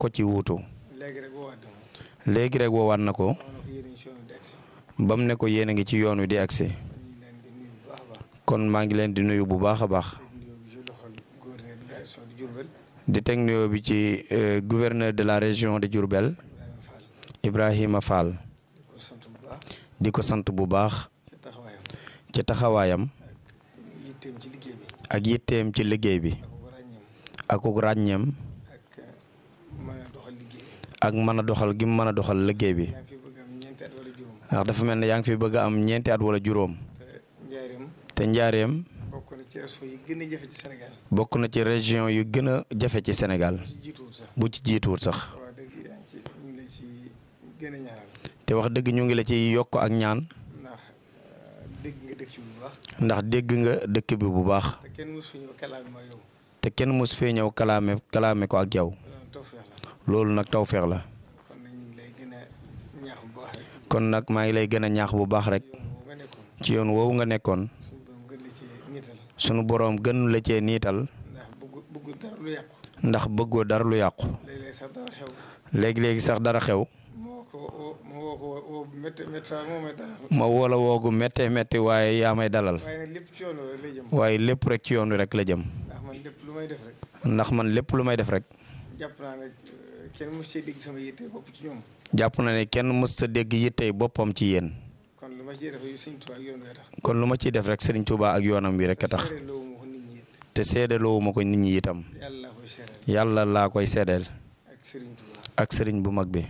ko ci wuutu léegi rek woowaat na ma léegi rek woowaat na ko wax na ko yéen a ngi si yoonu di agsi ba mu ne ko yéen a ngi ci yoon wi di agsi kon ñu ngi leen di nuyu bu baax a baax kon maa ngi leen di nuyu bu baax a baax te nuyoo bi ci loxol gouverneur de la région de Diourbel di teg nuyoo bi ci euh, gouverneur de la région de Diourbel Ibrahima Fall Ibrahima Fall di ko sant bu baax di ko sant bu baax ci taxawaayam ci taxawaayam yitteem ci liggéey bi ak yitteem ci liggéey bi ak ko ràññeem ak ràññeem ak mën a doxal liggéey bi ak mën a doxal gi mu mën a doxal liggéey bi yaa ngi fi bëgg am ñeenti at wala juróom ndax dafa mel ne yaa ngi fi bëgg a am ñeenti at wala juróom te njaareem te njaareem bokk na ci région yi gën a jafe ci Sénégal bokk na ci région yu gën a jafe ci Sénégal ci jiituwul sax bu ci jiituwul sax waaw dëgg yaa ngi ci ñu ngi la ci gën a ñaanal te wax dëgg ñu ngi la ci yokk ak ñaan ndax euh, dégg nga dëkk ci bu baax ndax dégg nga dëkk bi bu baax te kenn mosu fi ñëw kalaam ma yow te kenn mos fee ñëw kalaame kalaame ko ak yow loolu tawfeex la loolu nag tawfeex la kon nag ñu ngi lay gën a ñaax bu baax rek kon nag maa ngi lay gën a ñaax bu baax rek yow boo nga nekkoon ci yoon woowu nga nekkoon suñu borom gën la ci niital sunu boroom gën la cee niital ndax bëggu bëggu dara lu yàqu ndax bëggoo dara lu yàqu léeg-léeg sax dara xew léegi-léegi sax dara xew moo ko woo ma woo ko woo bu métti métti sax moo may dara ma woola woogu méttee métti waaye yaa may dalal waaye nag lépp ci yoon rek lay jëm waaye lépp rek ci yoon wi rek la jëm ndax man lépp lu may def rek ndax man lépp lu may def rek jàpp naa ne euh, kenn mos cee dégg sama yitte bopp ci ñoom jàpp na ne kenn mësta dégg yittey boppam ci yéen kon lu ma ciy def Sëñ Tuubaa ak yoon wee tax kon lu ma ciy def rek Serigne Touba ak yoonam wi rek a tax seere loowu ma ko nit ñi it te seedaloowu ma ko nit ñi itam yàlla laa koy seereel yàlla laa koy seedeel ak Serigne Touba ak Serigne bu mag bi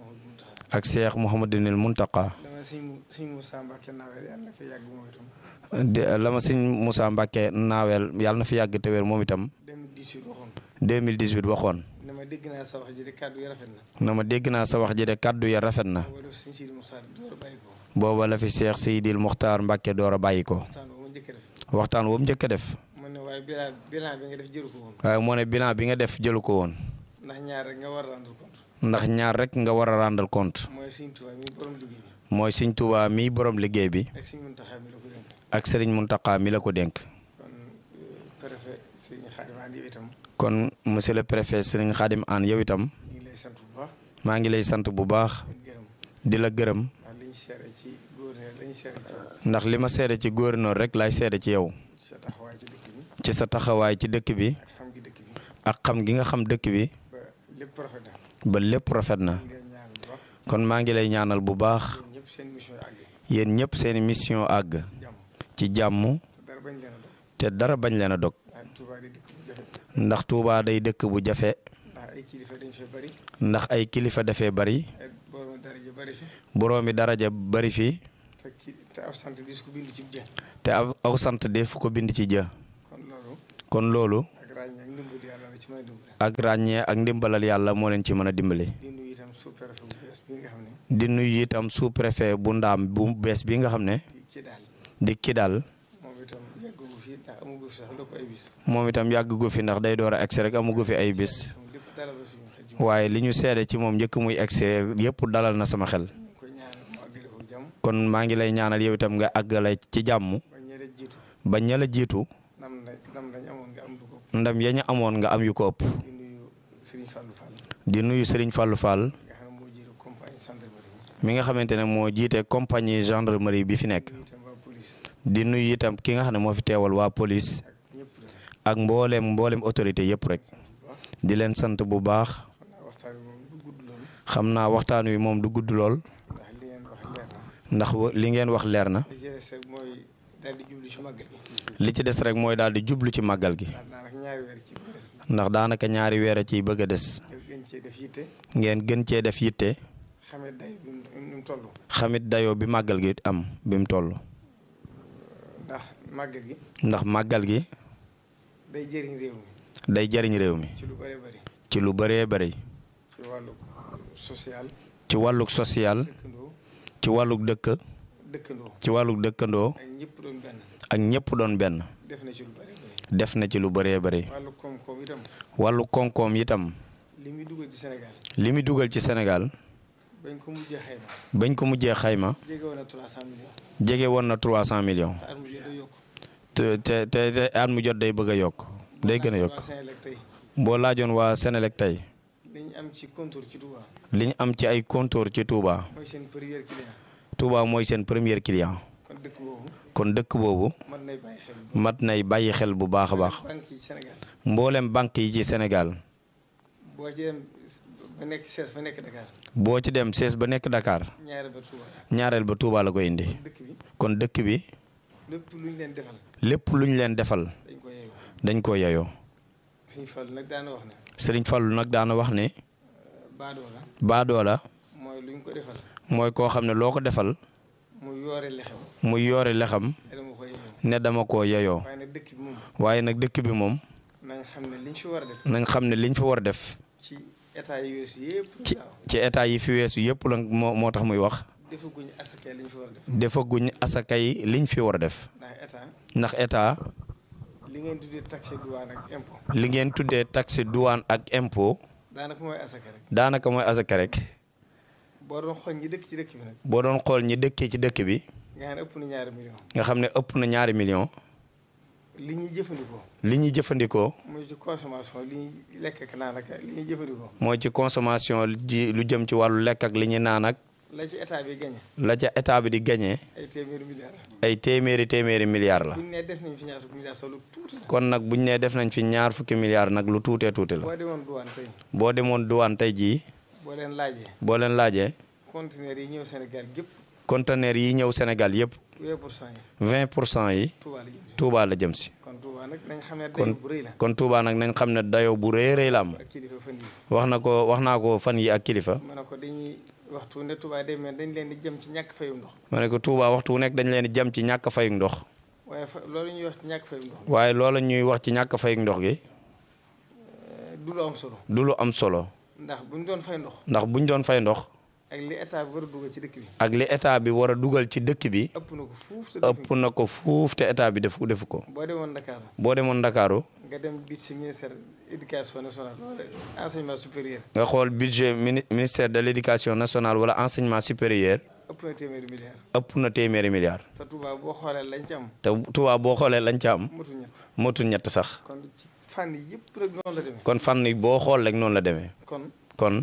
ak Cheikh Mouhamadou Mountakha ak Cheikh Mouhamadinil Muntaka dama sëñ mu sëñ Moussa Mbacke nawel yàlla na fi yàgg moom itam de la ma sëñ Moussa Mbacke naaweel yàlla na fi yàgg te wér moom itam 2018 waxoon 2018 waxoon ne ma dégg naa sa wax ji de kàddu yi rafet na na ma dégg naa sa wax ji de kàddu ya rafet na wala sëñ Sidi Moussa door a bàyyi ko booba la fi Cheikh Seydil Muxtaar Mbacke door a bàyyi ko waxtaan boobu ma njëkk a def waxtaan woowu njëkk a def mu ne waaye bilan bilan bi nga def jëru ko woon waaye moo ne bilan bi nga def jëlu ko woon ndax ñaar rek nga war a rendre compte ndax ñaar rek nga war a rendre compte mooy sëñ Tuubaa mi borom liggéey bi mooy sëñ Touba mii borom liggéey bi ak sëñ Muntaxa mi la ko dénk ak Serigne Muntaka mi la ko dénk kon préfet sëñ Xaadim An yow itam kon monsieur le préfet Serigne Khadim Anne yow itam ñu ngi lay sant bu baax maa ngi lay sant bu baax di gërëm di la gërëm ndax li ñu seere ci gouverneur la ñu seere ci yow ndax li ma seede ci gouverneur rek laay seede ci yow sa taxawaay ci dëkk bi ci sa taxawaay ci dëkk bi ak xam gi dëkk bi ak xam gi nga xam dëkk bi ba lépp rafet na ba lépp rafet na ñu ngi lay ñaan bu baax kon maa ngi lay ñaanal bu baax yéen ñëpp seen mission yi àgg yéen ñëpp seeni mission àgg jàmm ci jàmm te dara bañ leen a dog te dara bañ leen a dog ndax Touba di dëkk bu jafe ndax Touba day dëkk bu jafe ndax ay kilifa dañ fee bari ndax ay kilifa dafee bari ay borom daraja bari fi boroomi daraja bari fi te ki te ab sant dis ko bind ci jë te aw aw sant def ko bind ci jë kon loolu kon loolu ak ràññee ak ndimbal yàlla la ci mën a dimbale ak ràññee ak ndimbalal yàlla moo leen ci mën a dimbali di nuyu itam sous-préfet bu bees bi nga xam ne di nuyu itam sous préfet bu ndaam bu bees bi nga xam ne di ci daal di ki daal moom itam yàggu fi ndax amugu fi sax lépp ay bis moom itam yàgg gu fi ndax day door a egsi rek amugu fi ay bis moom lépp dalal la suñu xel ji waaye li ñu seede ci moom njëkk muy egsi yëpp dalal na sama xel ñu ngi koy ñaanal mu àggale ko jàmm kon maa ngi lay ñaanal yow itam nga àggale ci jàmm ba ñeneen jiitu ba ña la jiitu nam na nam lañ amoon nga am du ko ndam ya ñu amoon nga am yu ko ëpp di nuyu Serigne Fallou Fall di nuyu Serigne Fallou Fall nga xam ne moo jiitu compagnie gendarmerie mi nga xamante ne moo jiite compagnie gendarmerie bi fi nekk nuyu itam waa police di nuyu itam ki nga xam ne moo fi teewal waa police ak ñëpp rek ak mbooleem mbooleem autorité yëpp rek bu baax di leen sant bu baax xam naa waxtaan bi moom du gudd loolu xam naa waxtaan wi moom du gudd lool ndax li ngeen wax leer na ndax li ngeen wax leer na li ci des rek mooy daal di jublu ci màggal gi li ci des rek mooy daal di jublu ci màggal gi ndax daanaka ñaari weer ci biir ndax daanaka ñaari weer a ciy bëgg a des def gën cee def yitte ngeen gën cee def yitte xamee day bi mu ni mu toll xamit dayoo bi màggal gi am bi mu toll ndax màggal gi ndax màggal gi day jëriñ réew mi day jariñ réew mi ci lu bëree bëri ci lu bëree bëri ci wàllu social ci wàllug social dëkkandoo ci wàllug dëkk dëkkandoo ci wàllug dëkkandoo ak ñëpp doon benn ak ñëpp doon benn def na ci lu bëree bëri def na ci lu bëree bëri wàllu koom-koom itam wàllu koom-koom itam li muy dugal ci Sénégal li muy dugal ci Sénégal bañ ko mujjee xayma bañ ko mujjee xayma jege woon na 300 millions jege woon na 300 millions te at mu jot day yokk te te te te at mu jot day bëgg a yokk day gën a yokk waa Sénélec tey boo laajoon waa Sénélec tey li li ñu am ci contour ci Touba li ñu am ci ay compteur ci Touba mooy seen premier client Touba mooy seen premier client kon dëkk boobu kon dëkk boobu mën nay bàyyi xel mat nay bàyyi xel bu baax a baax banque yi Sénégal mboolem banque yi ci Sénégal boo ci dem ba nekk sees ba nekk Dakar boo ci dem sees ba nekk Dakar ñaari ba Touba ñaareel ba Touba la ko indi dëkk bi kon dëkk bi lépp lu ñu leen defal lépp lu ñu leen defal dañ ko yeewu dañ ko yeyoo suñu Fall nag daana wax ne Sëriñ Fallu nag daana wax ne baadoo la baadoola mooy lu ñu ko defal mooy koo xam ne loo ko defal mu yoore lexem muy yoore lexam dama ko yeewu ne dama koo yeyoo waaye nag dëkk bi moom waaye nag dëkk bi moom nañ xam ne liñ fi war a def nañ xam ne liñ fi war a def ci état yi weesu yëpp ci daaw ci état yi fi weesu yëpp la moo moo tax muy wax defaguñ asakee liñ fi war a def defaguñ asakay liñ fi war a def ndax état ndax état li ngeen tuddee taxe douane ak impôt li ngeen tuddee taxe douane ak impôt daanaka mooy asaka rek daanaka mooy asaka rek boo doon xool ñi dëkk ci dëkk bi nag boo doon xool ñi dëkkee ci dëkk bi nga xam ne ëpp na ñaari million nga xam ne ëpp na ñaari million li ñuy jëfandikoo li ñuy jëfandikoo mooy ci consommation li ñuy lekk ak naan ak li ñuy jëfandikoo mooy ci consommation ji lu jëm ci wàllu lekk ak li ñuy naan ak la ci état bi gagné la ca état bi di gagné ay téeméeri milliards ay téeméeri téeméeri milliards la buñ ne def nañ fi ñaar fukki milliards solo tuuti la kon nag buñ nee def nañ fi ñaar fukki milliards nag lu tuutee tuuti la boo demoon douane tey boo demoon douane tey jii boo leen laajee boo leen laajee conteneurs yi ñëw Sénégal gépp conteneur yi ñëw Sénégal yëpp vingt pour cent yi 20 pour cent yi Touba la jëm si Touba la jëm si kon Touba nag nañ xam ne kon dayo bu rëy la kon Touba nag nañ xam ne dayoo bu rëy rëy la am ak kilifa fan yi wax na ko wax naa ko fan yi ak kilifa ma ne ko dañuy waxtu ne Touba day mel dañ leen di jëm ci ñàkk fayum ndox ma ne ko Touba waxtu wu nekk dañ leen di jëm ci ñàkk fayug ndox waaye fa loolu ñuy wax ci ñàkk fayum ndox waaye loola ñuy wax ci ñàkk fayug ndox gi du lu am solo du lu am solo ndax buñ doon fay ndox ndax buñ doon fay ndox ak li état bi war a dugal ci dëkk bi ak li état bi war a dugal ci dëkk bi ëpp na ko fuuf te defuñ ëpp na ko fuuf te état bi defu defu ko ko. boo demoon Dakar boo demoon Ndakaaru nga dem biir ci ministère éducation nationale wala enseignement supérieur nga xool budget mini ministère de l' éducation nationale wala enseignement supérieur ëpp na téeméeri milliards ëpp na téeméeri milliards te Touba boo xoolee lañ ci am te Touba boo xoolee lañ ca am motul ñett motul ñett sax kon ci fànn yi yëpp rek noonu la demee kon fànn yi boo xool rek noonu la demee kon kon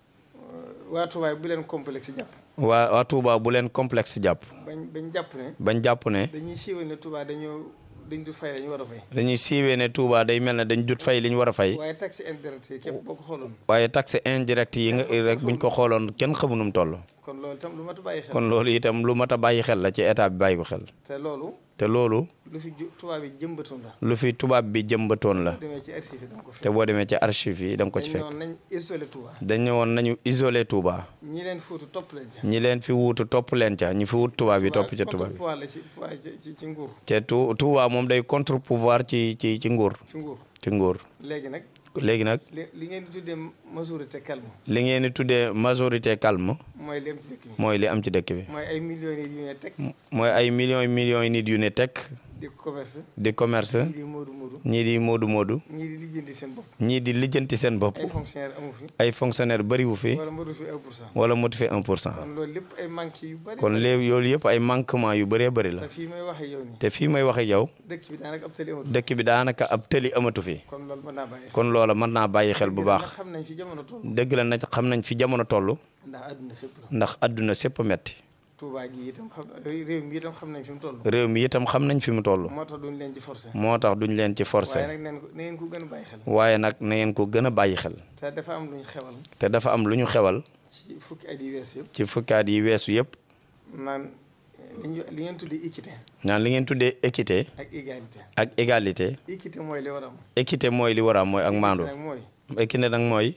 waa Touba bu leen complexe jàpp waa waa Touba bu leen complexe jàpp bañ bañ jàpp ne bañ jàpp ne dañuy siiwal ne Touba dañoo dañ du fay dañu war a fay dañuy siiwee ne Touba day mel ne dañ jut fay li ñu war a fay waaye taxe indirecte yi képp boo ko xooloon waaye taxe indirect yi nga rek buñ ko xooloon kenn xamu nu mu toll kon loolu itam lu mat a bàyyi xel kon loolu itam lu mat a bàyyi xel la ci état bi bàyyi ko xel te loolu te loolu lu fi ju Touba bi jëmbatoon la lu fi tubaab bi jëmbatoon la demee ci archive yi danga ko fi te boo demee ci archive yi da nga ko ci dañ fekk ñëwoon nañ isolé Touba dañ ñëwoon nañu isolé Touba ñi leen fóotu topp leen ca ñi leen fi wuutu topp leen ca ñi fi wut tubaab yi topp ca tubaab bi pouvoir la ci pouvoir ci ci nguur te tu Touba moom day contre pouvoir ci ci ci nguur ci nguur ci nguur léegi nag léegi nag li li ngeen di tuddee majorité calme li ngeen di tuddee majorité calme mooy li am ci dëkk bi mooy li am ci dëkk bi mooy ay millions yi yu ne teg mooy ay millions millions yi nit yu ne tekk di commerce di commerce ñii di moodu moodu ñii di moodu moodu ñii di lijjanti seen bopp ñii di lijjanti seen bopp ay fonctionnaire amu fi ay fonctionnaire bëriwu fi wala moodu fi 1 pour cent wala motu fi 1 pour cent kon loolu lépp ay manque yu bari kon léegi yoolu yëpp ay manquement yu bëree bëri la te fii may waxe yow nii te fii may wax ak yow dëkk bi daanaka ab tali amatu dëkk bi daanaka ab tëli amatu fi kon loolu mën naa bàyyi kon loola mën naa bàyyi xel bu baax ndax xam nañ fi jamono toll dëgg la nag xam nañ fi jamono toll ndax àdduna sépp la ndax àdduna sépp metti Touba gi itam xam réew mi itam xam nañ fi mu toll réew mi itam xam nañ fi mu toll moo tax duñ leen ci forcé moo tax duñ leen ci waaye forcé nag neen ko na ngeen ko gën a bàyyi xel waaye nag na ngeen ko gën a bàyyi xel te dafa am luñ xewal te dafa am lu ñu xewal ci fukki at yi wees yëpp ci fukkaat yi weesu yëpp naan li ñu li ngeen tuddee équité naan li ngeen tuddee équité ak égalité ak égalité équité mooy li war a am équité mooy li war a am mooy ak maandu nag mooy équité nag mooy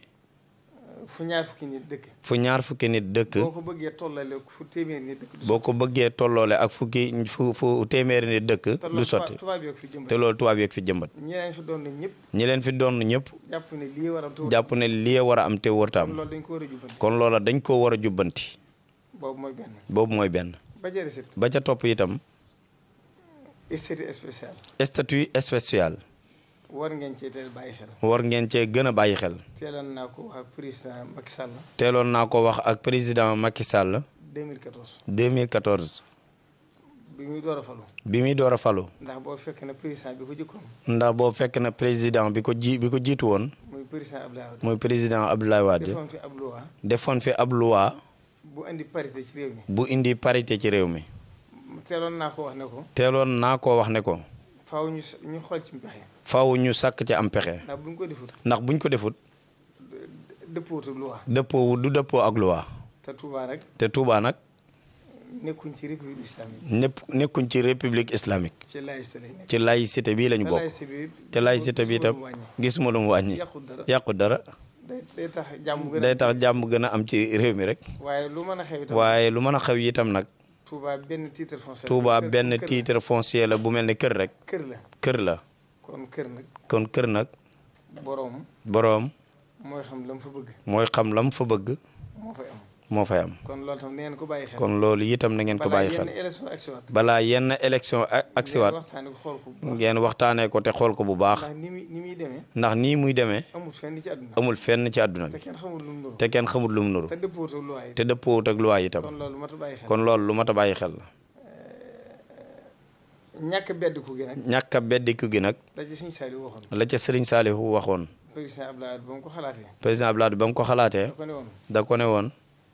fu ñaar fukki nit dëkk fu ñaar fukki nit dëkk boo ko bëggee tollale fu téeméeri nit dëkk du boo ko bëggee tolloole ak fukki fu fu téeméeri nit dëkk te du loolu sotti tubaab yi fi jëmbat te loolu tubaab yeeg fi jëmbat ñi leen fi doon na ñëpp ñi leen fi doon ñëpp jàpp ne lii war a tuur jàpp ne lii war a am te wërta am loolu dañ ko war a jubbanti kon loola dañ koo war a jubbanti boobu mooy benn boobu mooy benn ba jëri sit ba ca topp itam statut spécial statut spécial war ngeen cee teel bàyyi xel war ngeen cee gën a bàyyi xel teeloon naa ko wax ak président Macky Sall teeloon naa ko wax ak président Macky Sall 2014 2014 bi muy door a falu bi muy door a falu ndax boo fekk na président bi ko jëkkoon ndax boobu fekk na président bi ko ji bi ko jiitu woon muy président Abdoulaye Wade muy président Abdoulaye Wade defoon fi ab loi defoon fi ab loi bu indi parité ci réew mi bu indi parité ci réew mi teeloon naa ko wax ne ko teeloon naa koo wax ne ko faaw ñu s- ñu xool ci mpexe faw ñu sàkk ci am pexe ndax bu ñu ko defut ndax buñ ko defut dëppootu loi dëppoo du dëppoo ak loi te Touba nag te Touba nag nekkuñ ci république islamique ñëpp nekkuñ ci république islamique ci laïcité lañ nekk ci laïcité bii lañu te bokk laïcité bi te laïcité bi itam gisuma lu mu wàññi yàqul dara yàqu dara day day tax jàmm gën a day tax jàmm gën a am ci réew mi rek waaye lu mën a xew itam waaye lu mën a xew itam nag Touba benn titre foncier Touba kër- benn kër la. titre foncier la bu mel ni kër rek kër la kër la kon kër nag kon kër nag boroom boroom mooy xam la mu fa bëgg mooy xam lam fa bëgg moo fay am moo fay am kon loolu tam neen ko bàyyi xel kon loolu itam na ngeen ko bàyyi xel balaa yenn élection ak siwaat balaa yenn élection a- ak siwaat waxtaane ko xool ko bu baax ngeen waxtaanee ko te xool ko bu baax ndax ni muy ni muy demee ndax nii muy demee amul fenn ci àdduna amul fenn ci àdduna te bi kenn xamul lu mu nuru te kenn xamul lu mu nuru te dëppootu loi yi te dëppoowut ak loi itam kon loolu mat a bàyyi xel kon loolu lu mat a bàyyi xel la ñàkk beddiku gi nag ñàkk a beddiku gi nag da ci Sëriñ Saliou waxoon la ca Serigne Saliou waxoon président Abdoulaye Wade ba mu ko xalaatee président Abdoulaye ba mu ko xalaatee da ko ne woon da ko ne woon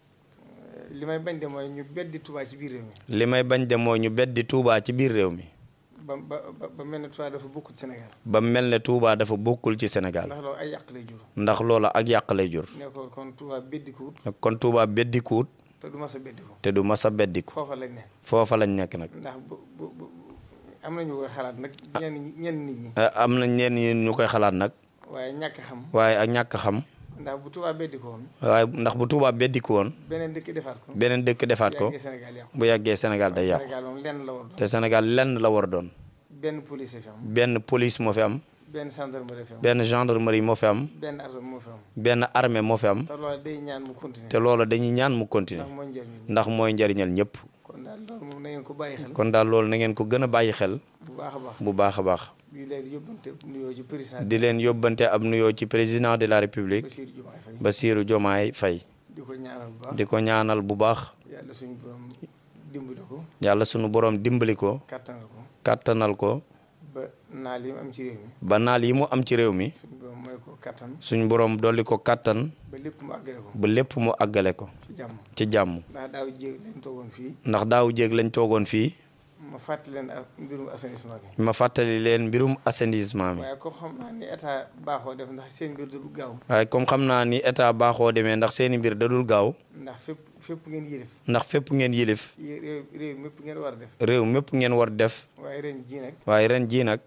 li may bañ de mooy ñu beddi Touba ci biir réew mi li may bañ de mooy ñu beddi Touba ci biir réew mi ba ba ba- ba mel ne Touba dafa bokkut Sénégal ba mel ne Touba dafa bokkul ci Sénégal ndax loolu ay yàq lay jur ndax loola ak yàq lay jur ne ko kon Touba beddikuwut kon Touba beddikuwut te du mas a beddiku te du mas a beddiku foofa lañ ne foofa lañ nekk nag ndax bu bu bu am nañu koy xalaat nag ñenn ñi ñenn nit ñi Eh, am na ñenn ñi ñu koy xalaat nag waaye ñàkk xam waaye ak ñàkk xam ndax bu Touba beddiko woon waaye ndax bu Touba beddiku woon beneen dëkk defaat ko beneen dëkk defaat ko yàggee Sénégal yàqu bu yàggee Sénégal day yàqu Sénégal moom lenn la war doon te Sénégal lenn la war a doon benn police fi am benn police moo fi am benn gendarmerie fi am benn gendarmerie moo fi am benn arme moo fi am benn armée moo fi am te loolu day ñaan mu continuer te loola dañuy ñaan mu continuer ndax mooy njëriñ ndax mooy njariñal ñëpp kon daal loolu moom na ngeen ko bàyyi xel kon daal loolu na ngeen ko gën a bàyyi xel bu baax a baax bu baax a baax di leen yóbbante nuyoo ci président di leen yóbbante ab nuyoo ci président de la république Bassirou Diomaye Faye Bassirou Diomaye Faye di ko ñaanal bu baax di ko ñaanal bu baax yàlla suñu borom dimbali ko yàlla sunu borom dimbali ko kàttanal ko kàttanal ko ba naal yi mu am ci réew mi ba naal yi mu am ci réew mi suñu borom mooy ko kàttan suñu borom dolli ko kàttan ba lépp mu àggale ko ba lépp mu àggale ko ci jàmm ci jàmm ndax daaw jéeg leen toogoon fii ndax daaw jéeg lañ toogoon fii ma fàttali leen ak mbirum assainissement bi ma fàttali leen mbirum assainissement mi waaye ko xam naa ni état baaxoo def ndax seen mbir du gaaw waaye comme xam naa ni état baaxoo demee ndax seeni mbir dadul gaaw ndax fépp fépp ngeen yilif ndax fépp ngeen yilif yé- réew réew mépp ngeen war a def réew mépp ngeen war def waaye ren ji nag waaye ren jii nag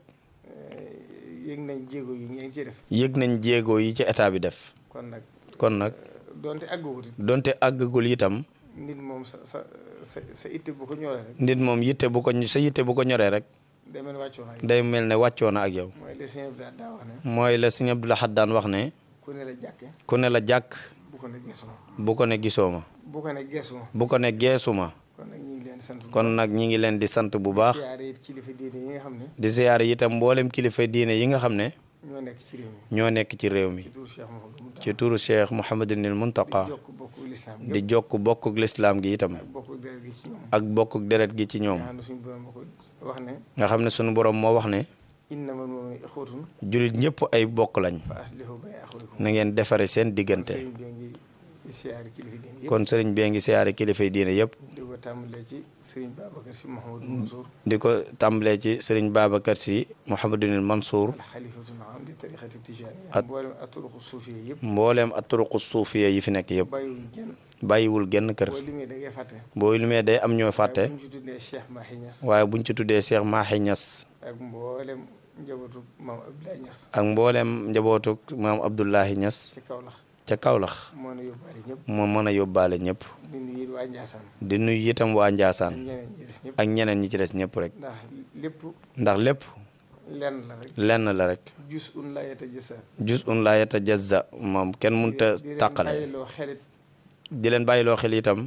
yëg nañ jéego yi ngeen ci def yëg nañ jéego yi ci état bi def kon nag kon nag donte àgguwut it donte àggagul itam nit moom sa sa sa sa itte bu ko ñoree rek nit moom yitte bu ko sa yitte bu ko ñoree rek day mel ni wàccoo na day mel ne wàccoo na ak yow mooy les sëñ bi daa wax ne mooy la sëñ Abdou Lahad daan wax ne ku ne la jàkke ku ne la jàkk bu ko ne geesu ma bu ko ne gisoo ma bu ko ne geesu ma bu ko ne geesu ma kon nag ñu ngi leen di sant bu kon nag ñi ngi leen di sant bu baax siyaare it kilifa diine yi nga xam ne di siyaare itam mboolem kilifa diine yi nga xam ne ñoo nekk ci réew mi ñoo nekk ci réew mi ci tur Cheikh Mouhamadou Mountakha ci turu Cheikh Mouhamadunil Muntaqa di jokk bokku lislaam di jokk bokkuk lislaam gi itam ak bokku deret gi ci ñoom ak bokkuk deret gi ci ñoom nga xam ne suñu borom ba ko wax ne nga xam ne sunu borom moo wax ne innamal mu'minuuna ixwatun jullit ñëpp ay bokk lañ fa aslihu bayna axawaykum na ngeen defare seen diggante sëriñ bi ngi siyaare kilifa diine yëpp kon sëriñ bee ngi siyaare kilifay diine yëpp di ko tàmbalee ci sëriñ Babacar si Mouhamadou Mansour di ko tàmbalee ci sëriñ Babacar si Mouhamadunil Mansour al xalifatul am di tariqati tijaniya At- mboolem aturuqu suufiya yëpp mbooleem aturuqu suufiya yi fi nekk yëpp bàyyiwuñ genn bàyyiwul genn kër boo limee da ngay fàtte boo limee day am ñoo fàtte waaye bu ñu ci tuddee Cheikh Mahi Niass waaye buñ ci tuddee Cheikh Mahi Niass ak mboolem njabootu maam Abdoulaye Niass ak mbooleem njabootuk maam Abdullahi Niass ci Kaolack ca Kaolack moo na yóbbaale ñëpp moo mën a yóbbaale ñëpp di nuyu it waa Ndiassane di nuyu itam waa ak Njaasaan ñeneen ñi des ñëpp ak ñeneen ñi ci des ñëpp rek ndax lépp ndax lépp lenn la rek lenn la rek jus un la yeta jësa jus un la yatajazza moom kenn mënta di leen tàqale bàyyiloo xelit di leen bàyyiloo xel itam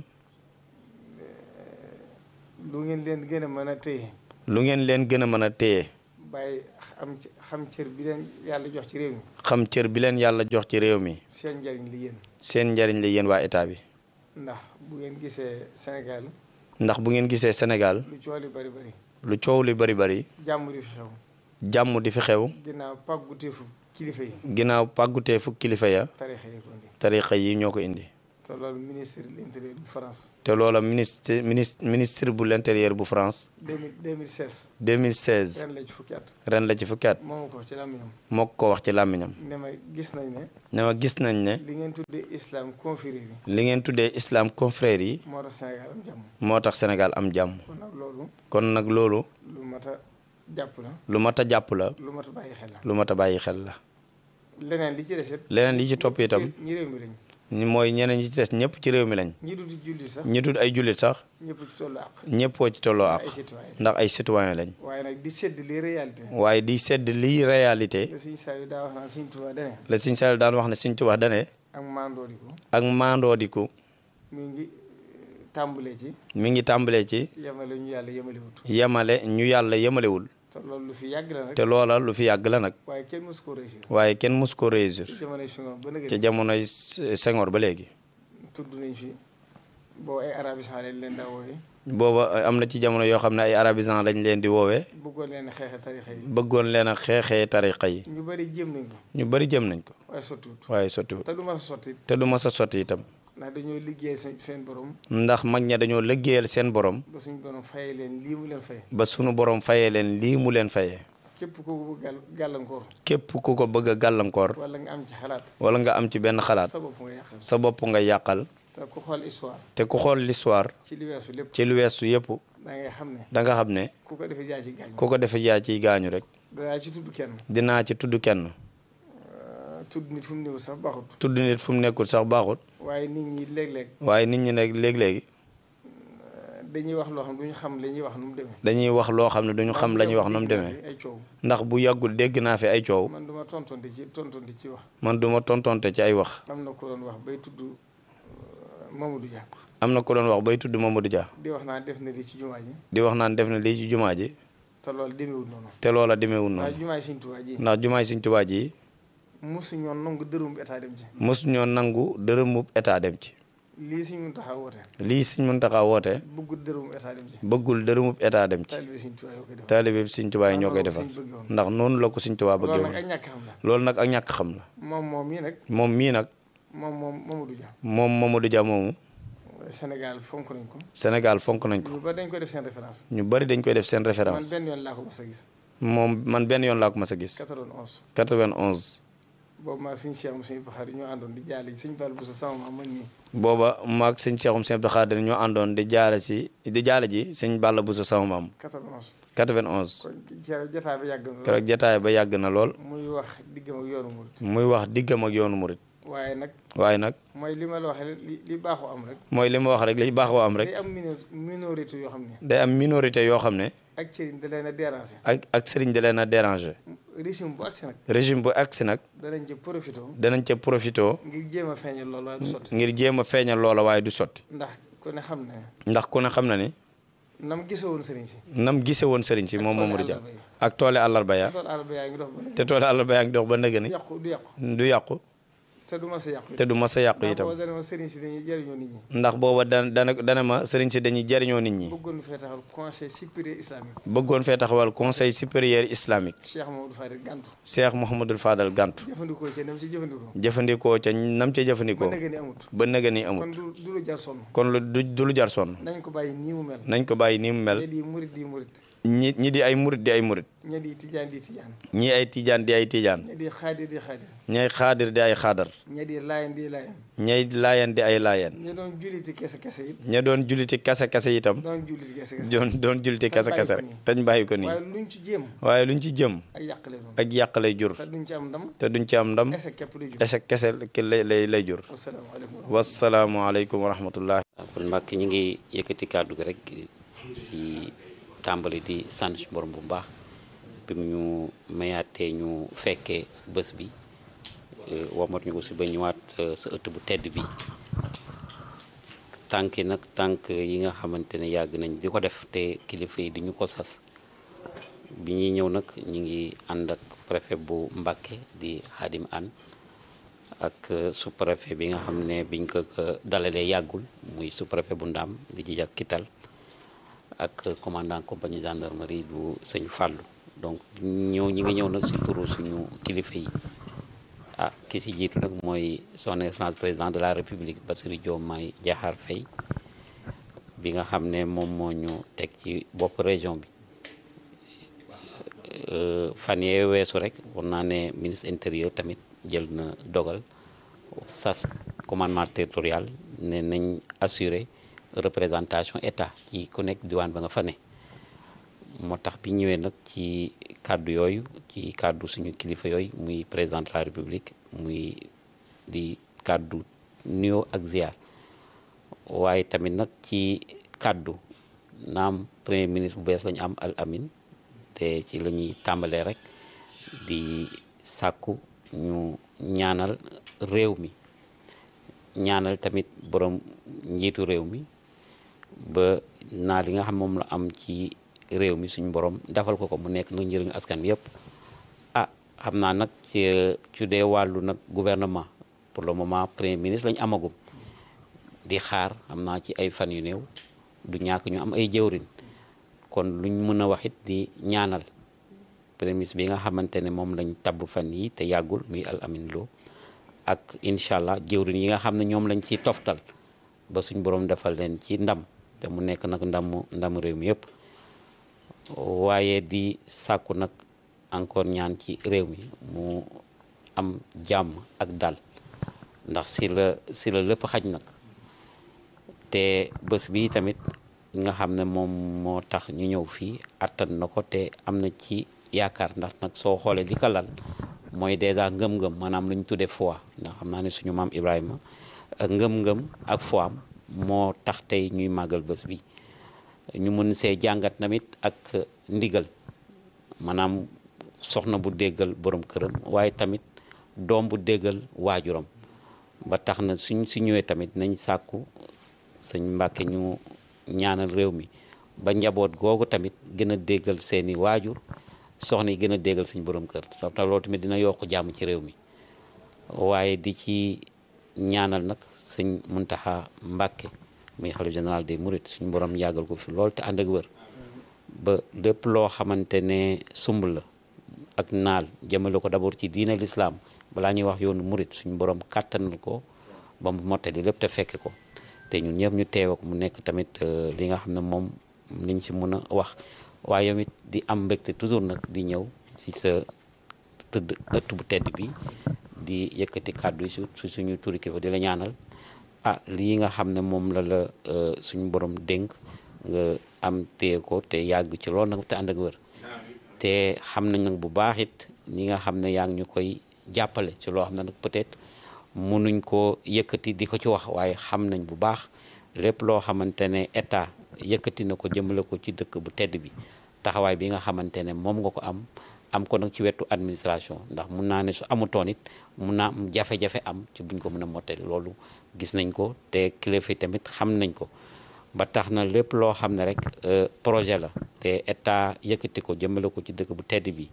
lu ngeen leen gën a mën a téye lu ngeen leen gën a mën a téye bàyyi am ci xam cër bi leen yàlla jox ci réew mi xam cër bi leen yàlla jox ci réew mi seen njariñ li yéen seen njariñ la yéen waa état bi ndax bu ngeen gisee Sénégal ndax bu ngeen gisee Sénégal lu coow li bari bari lu coow li bari bari jàmm di fi xew jàmm di fi xew ginnaaw pàgguteefu kilifa yi ginnaaw pàggutee fukk kilifa ya tarixa yi ko indi tarixa yi ñoo ko indi te loolu ministre de l'intérieur bu France te loola ministre ministre ministre bu l'intérieur bu France 2000 2016 2016 ren la ci fukki at ren la ci fukki at moo ma ko wax ci làmmiñam moo ko wax ci làmmiñam ne ma gis nañ ne ne ma gis nañ ne li ngeen tuddee islam confrérie yi li ngeen tuddee islam confrère yi moo tax Sénégal am jàmm moo tax Sénégal am jàmm kon nag loolu kon nag loolu lu mat a jàpp la lu mat a jàpp la lu mat a bàyyi xel la lu mat a bàyyi xel la leneen li ci des it leneen li ci topp itam ñi réew mi lañ ñi mooy ñeneen ñi ci des ñëpp ci réew mi lañ ñi dul julli sax ñi dul ay jullit sax ñëpp ci tollu àq ñëppoo ci tolloo ak ay citoyen ndax ay citoyen lañ waaye nag di sedd les réalités waaye di sedd lii réalité te suñu saa yu daa wax naan suñu Tuubaa dane la Sëñ Saliou daan wax ne Sëñ Tuubaa dane ak mandooriku ak maandoodiku mi ngi tàmbalee ci mi ngi tàmbalee ci yemale ñu yàlla yemalewut yemale ñu yàlla yemalewul te loolu lu fi yàgg la nag te loola lu fi yàgg la nag waaye kenn mësu ko réussir waaye kenn mus ko réussir ci jamonoy Senghor ba nag ca jamonoy Senghor ba léegi tudd nañ fi boo ay arabisant lañ leen daa wooye booba am na ci jamono yoo xam ne ay arabisant lañ leen di woowee bëggoon leen xeexe tarixa yi bëggoon leen a xeexee tariqa yi ñu bëri jéem nañ ko ñu bari jëm nañ ko waaye sottiwut waaye sottiwut te du ma sa sotti te du mas a sotti itam ndax dañoo liggéey seen seen borom ndax mag ña dañoo liggéeyal seen borom ba suñu borom fayee leen lii mu leen fay ba sunu borom fayee leen lii mu leen fayee képp ku ko bëgg gàll gàllankoor képp ku ko bëgg a gàllankoor wala nga am ci xalaat wala nga am ci benn xalaat sa bopp nga yàqal sa bopp nga yàqal te ku xool histoire te ku xool l'histoire ci li weesu lépp ci lu weesu yëpp da ngay xam ne da nga xam ne ku ko defee jaay ci gaañ ku ko defee yaa ciy gaañu rek danaa ci tudd kenn dinaa ci tudd kenn tudd nit fu mu néew sax baaxut tudd nit fu mu nekkul sax baaxut waaye nit ñi léeg-léeg waaye nit ñi nag léegi-léegi dañuy wax loo xam duñu xam la ñuy wax nu mu demee dañuy wax loo xam ne duñu xam la ñuy wax nu mu demee ay coow ndax bu yàggul dégg naa fi ay coow man duma tontonte ci tontonte ci wax man duma tontonte ci ay wax am na ko doon wax bay tudd Mamadou Dia am na ko doon wax bay tudd Mamadou Dia di wax naa def na lii ci jumaa ji di wax naan def na lii ci jumaa ji te loolu demeewul noonu te loola demeewul waaye noonu jumaa ji Sëñ Tuubaa ji ndax jumaay Sëñ Tuubaa ji mosu ñoon nangu dërëm état dem ci mosu ñoo nangu dërëmub état dem ci lii Sëñ Muntaxa woote lii Sëñ Muntaxa woote bëggul dërëm état dem ci bëggul dërëmub état dem ci taalibe Sëñ Tuubaa yoo koy def taalibe Sëñ Tuubaa yi ñoo koy defal ndax noonu la ko Sëñ Tuubaa bëggee loolu nag woon ak ñàkk xam la loolu nag ak ñàkk xam la moom moom mii nag moom mii nag moom moom Mamadou Dia moom Mamadou Dia moomu Sénégal fonk nañ ko Sénégal fonk nañ ko ñu ba dañ ko def seen référence ñu bari dañ koy def seen man référence benn yoon laa ko mos a gis moom man benn yoon laa ko mas a gis 91 91 boobu maag suñu Cheikh suñu Baxaar ñoo àndoon di jaale ji suñu Fall bu sa sama maam man nii booba maag sëñ Seexum Sëñ Abdou Khadir ñoo àndoon di jaale si di jaale ji sëñ Balla Bousso sama maam 91 91 kon keroog jotaay ba yàgg na lool keroog jataay ba yàgg na lool muy wax diggam ak yoonu murit muy wax diggam ak yoonu murit waaye nag waaye nag mooy li ma la waxee li li baaxoo am rek mooy li ma wax rek li baaxoo am rek day am mino minorité yoo xam ne day am minorité yoo xam ne ak cëriñ da leen a déranger ak ak sëriñ da leen a déranger régime bu agsi nag régime bu agsi nag danañ ci profité danañ ca profité ngir jéem a feeñal loolu waaye du sotti ngir jéem a feeñal loola waaye du sotti ndax ku ne xam ne ndax ku ne xam na ni nam gise woon sëriñ si nam gise woon sëriñ si moom tooli Mamadou Dia àllarba yi. ak toole àllarba ya tool àll ba yaa ngi dox ba nag te toole àllarba yaa ngi dox ba nëgë ni yàqu du yàqu du yàqu te du ma sa yàqu te du mas a yàqu ndax itam boo dana ma sëriñ si dañuy jëriñoo nit ñi ndax booba dana dana dana ma sëriñ si dañuy jariñoo nit ñi bëggoon fee taxal conseil supérieur islamique bëggoon fee taxawal conseil supérieur islamique Cheikh Mamadou Fadil Gantu Cheikh Mouhamadul Fadal Gantu jëfandikoo ci nam ci jëfandikoo jëfandikoo ca nam ca ba jëfandikoo nag ni amut ba nëgë ni kon amul du du lu jar sonn kon lu du du lu jar sonn nañ ko bàyyi nii mu mel nañ ko bàyyi nii mu mel ña di murit di murit ñi ñi di ay murit di ay murit ña di tijaan di tijaan ñii ay tijaan di ay tijaan ña di xaadir di xaadir ñay xaadir di ay xaadar ña di laayan di laayan ñay laayeen di ay laayeen ña doon julliti kese kese it ña doon julliti kase kase itam doon julliti kese kese doon doon julliti Tañ kase bàyyi kase ko rek nii. tañ bàyyi ko nii waaye luñ ci jéem waaye luñ ci jëm ak yàqale doon ak yàq lay jur te duñ ci am ndam te duñ ci am ndam échec képp lay jur échec kese ki lay lay lay jur wasalaamaaleykum wasalaamualeykum wa rahmatullah waaw kon Mbàkke ñu ngi yëkkati kàddu gi rek ci tàmbali di sant suñu borom bu baax bi mu ñu mayaatee ñu fekkee bés bi eh, womat ñu ko si ba ñëwaat eh, sa ëtt bu tedd bi tànk yi nag tànk yi nga xamante ne yàgg nañ di ko def te kilifa yi di ñu ko sas bi ñuy ñëw nag ñu ngi ànd ak préfet bu Mbàkke di Xaadim An ak sous-préfet bi nga xam ne biñ ko ko dalalee yàggul muy sous-préfet bu Ndaam di ji ak Kital ak commandant compagnie gendarmerie bu sëñ Fallou donc ñëw ñi ngi ñëw nag si turu suñu kilifa yi ah ki si jiitu nag mooy son excellence président de la république Bassirou Diomaye Diakhar Faye bi nga xam ne moom moo ñu teg ci bopp région bi fan yee weesu rek war naa ne ministre intérieur tamit jël na dogal sas commandement territorial ne nañ assurer représentation état ci ku nekk diwaan ba nga fa ne moo tax bi ñëwee nag ci kàddu yooyu ci kàddu suñu kilifa yooyu muy président de la république muy di kàddu nuyoo ak ziar waaye tamit nag ci kàddu naam premier ministre bu bees lañu am al amin te ci la ñuy tàmbalee rek di sàkku ñu ñaanal réew mi ñaanal tamit borom njiitu réew mi ba naa li nga xam moom la am ci réew mi suñu borom defal ko ko mu nekk nag njëriñu askan wi yëpp ah xam naa nag ci ci dee wàllu nag gouvernement pour le moment premier ministre lañu amagum di xaar xam naa ci ay fan yu néew du ñàkk ñu am ay jëwrin kon luñ mën a wax it di ñaanal premier ministre bi nga xamante ne moom lañ tabb fan yi te yàggul muy al amin loo ak incha allah jëwrin yi nga xam ne ñoom lañ ci toftal ba suñ borom defal leen ci ndam te mu nekk nag ndamu ndamu réew mi yëpp waaye di sàkku nag encore ñaan ci réew mi mu am jàmm ak dal ndax si la si la lépp xaj nag te bés bi tamit nga xam ne moom moo tax ñu ñëw fii attan na ko te am na ci yaakaar ndax nag soo xoolee li ko lal mooy dèjà ngëm-ngëm maanaam lu ñu tuddee foi ndax xam naa ne suñu maam Ibrahima ngëm-ngëm ak foi am moo tax tey ñuy màggal bés bi ñu mën see jàngat tamit ak ndigal maanaam soxna bu déggal borom këram waaye tamit doom bu déggal waajuram ba tax na suñ si ñëwee tamit nañ sàkku sëñ Mbàkke ñu ñaanal réew mi ba njaboot googu tamit gën a déggal seeni waajur soxna yi gën a déggal suñ borom kër te loolu tamit dina yokk jàmm ci réew mi waaye di ci ñaanal nag sëñ Muntaxa Mbàkke muy xalifa général des mourides suñu borom yàggal ko fi lool te ànd ak wër ba lépp loo xamante ne sumb la ak naal jëmale ko d'abord ci diine l'islam balaa ñuy wax yoonu murit suñu borom kàttanal ko ba mu mottali lépp te fekke ko te ñun ñëpp ñu teew ak mu nekk tamit li nga xam ne moom liñ ci mën a wax waaye tamit di am mbégte toujours nag di ñëw ci sa tëdd ëtt bu tedd bi di yëkkati kàddu yi su suñu turi kilifa di la ñaanal ah lii nga xam ne moom la la suñu borom dénk nga am téye ko te yàgg ci loolu nag te ànd ak wër te xam nañ nag bu baax it ñi nga xam ne yaa ngi ñu koy jàppale ci loo xam ne nag peut-être mënuñ ko yëkkati di ko ci wax waaye xam nañ bu baax lépp loo xamante ne état yëkkati na ko jëmale ko ci dëkk bu tedd bi taxawaay bi nga xamante ne moom nga ko am am ko nag ci wetu administration ndax mun naa ne su amutoon it mun naa am jafe-jafe am ci buñ ko mën a mottali loolu gis nañ ko te kilifa yi tamit xam nañ ko ba tax na lépp loo xam ne rek projet la te état yëkkati ko jëmale ko ci dëkk bu tedd bi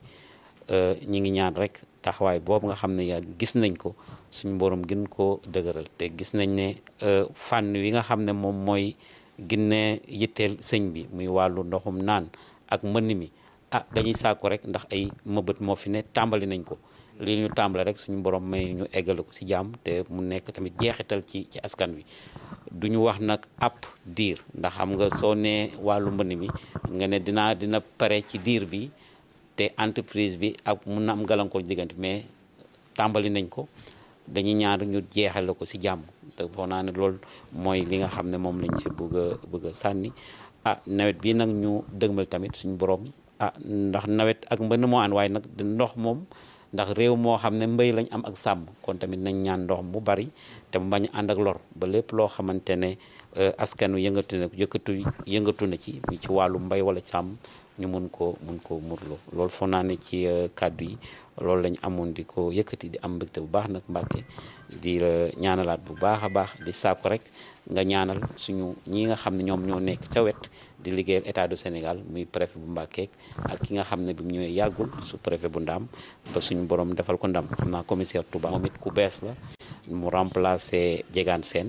ñi ngi ñaan rek taxawaay boobu nga xam ne yaa gis nañ ko suñu borom gën koo dëgëral te gis nañ ne fànn wi nga xam ne moom mooy ginne yitteel sëñ bi muy wàllu ndoxum naan ak mbënn mi ah dañuy sàkku rek ndax ay mëbët moo fi ne tàmbali nañ ko lii ñu tàmbale rek suñu borom may ñu eggale ko ci jàmm te mu nekk tamit jeexital ci ci askan wi duñu wax nag ab diir ndax xam nga soo nee wàllu mbënn mi nga ne dinaa dina pare ci diir bi te entreprise bi ak mun na am gàllankoor diggante mais tàmbali nañ ko dañuy ñaan rek ñu jeexale ko ci jàmm te foog naa ne loolu mooy li nga xam ne moom lañ ci bëgg a bëgg a sànni ah nawet bi nag ñu dëgmal tamit suñu borom ah ndax nawet ak mbënn moo ànd waaye nag ndox moom ndax réew moo xam ne mbéy lañ am ak sàmm kon tamit nañ ñaan ndox mu bari te mu bañ ànd ak lor ba lépp loo xamante ne askan wi yëngatu na yëkkatu yëngatu na ci ci wàllu mbay wala sàmm ñu mun ko mun ko murloo loolu foog naa ne ci kàddu yi loolu lañ amoon di ko yëkkati di am mbégte bu baax nag Mbàkke di la ñaanalaat bu baax a baax di sàkku rek nga ñaanal suñu ñi nga xam ne ñoom ñoo nekk ca wet di liggéeyal état du Sénégal muy préfet bu Mbàkke ak ki nga xam ne bi mu ñëwee yàggul su préfet bu Ndaam ba suñu borom defal ko ndam xam naa commissaire Touba moom it ku bees la mu remplacer Diegane Sène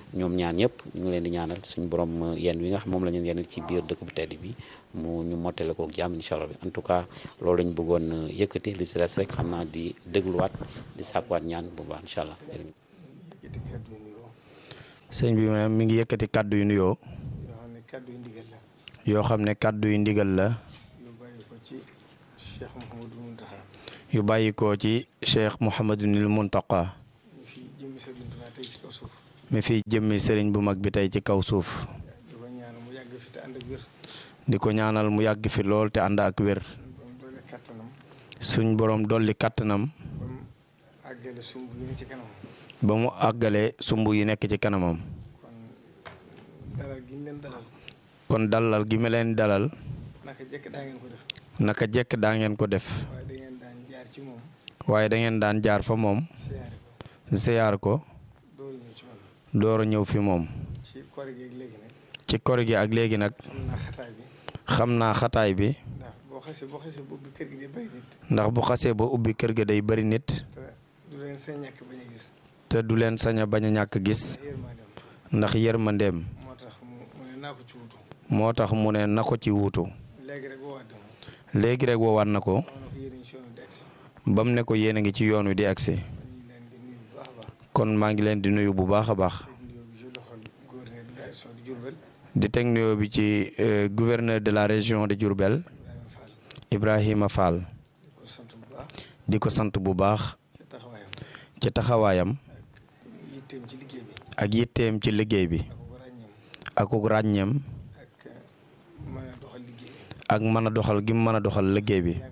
ñoom ñaan ñëpp ñu ngi leen di ñaanal suñu borom yenn wi nga xam moom la ñu yenn ci biir dëkk bu tedd bi mu ñu mottale ko ak jàmm incha allah en tout cas loolu lañ bëggoon yëkkati li si des rek xam naa di dégluwaat di sàkkuwaat ñaan bu baax incha allah. yëkkati kàddu yu nuyoo sëñ bi maanaam mi ngi yëkkati kàddu yu nuyoo yoo xam ne kàddu yu ndigal la yoo xam ne kàddu yu ndigal la yu bàyyi ko ci Cheikh Mouhamadou Mountakha yu bàyyi ko ci cheikh Mouhamadunil Muntaqa ñu fi jëmmi Sëriñ Tuubaa tey ci kaw suuf mi fi jëmmi sëriñ bu mag bi tey ci kaw suuf di ko ñaan mu yàgg fi te ànd ak wér di ko ñaanal mu yàgg fi lool te ànd ak wér doom doole kàttanam suñ borom dolli kàttanam ba mu àggale sumb yi ne ci kanam ba mu àggale sumb yi nekk ci kanamam kon dalal gi ñu leen dalal kon dalal gi ma leen dalal naka jekk daa ngeen ko def naka jekk daa ngeen ko def waaye da ngeen daan jaar ci moom waaye da ngeen daan jaar fa moom siyaare ko siyaar ko dooru ñëw ci man door a ñëw fi moom ci koor gi ak léegi nag ci kor gi ak léegi nag xam naa xataay bi xam naa xataay bi ndax boo xasee boo xasee boobu kër gi day bari nit ndax bu xasee ba ubbi kër ga day bari nit te du leen seen ñàkk bañ a gis te du leen sañ a bañ a ñàkk gis yërmandeem ndax yërmandeem moo tax mu mu ne naa ko ci wutu moo tax mu ne na ko ci wuutu léegi rek woowaat dama léegi rek woowaat na ko ma ne ko yéen a ngi ci yoonu di agsi ba mu ne ko yéen a ngi ci yoon wi di agsi kon ñu ngi leen di nuyu bu baax a baax kon maa ngi leen di nuyu bu baax a baax teg nuyoo bi ci loxol gouverneur de la région de Diourbel di teg nuyoo bi ci euh, gouverneur de la région de Diourbel Ibrahima Fall Ibrahima Fall di ko sant bu baax di ko sant bu baax ci taxawaayam ci taxawaayam yitteem ci liggéey bi ak yitteem ci liggéey bi ak ko ràññeem ak ràññeem ak mën a doxal liggéey bi ak mën a doxal gi mu mën a doxal liggéey bi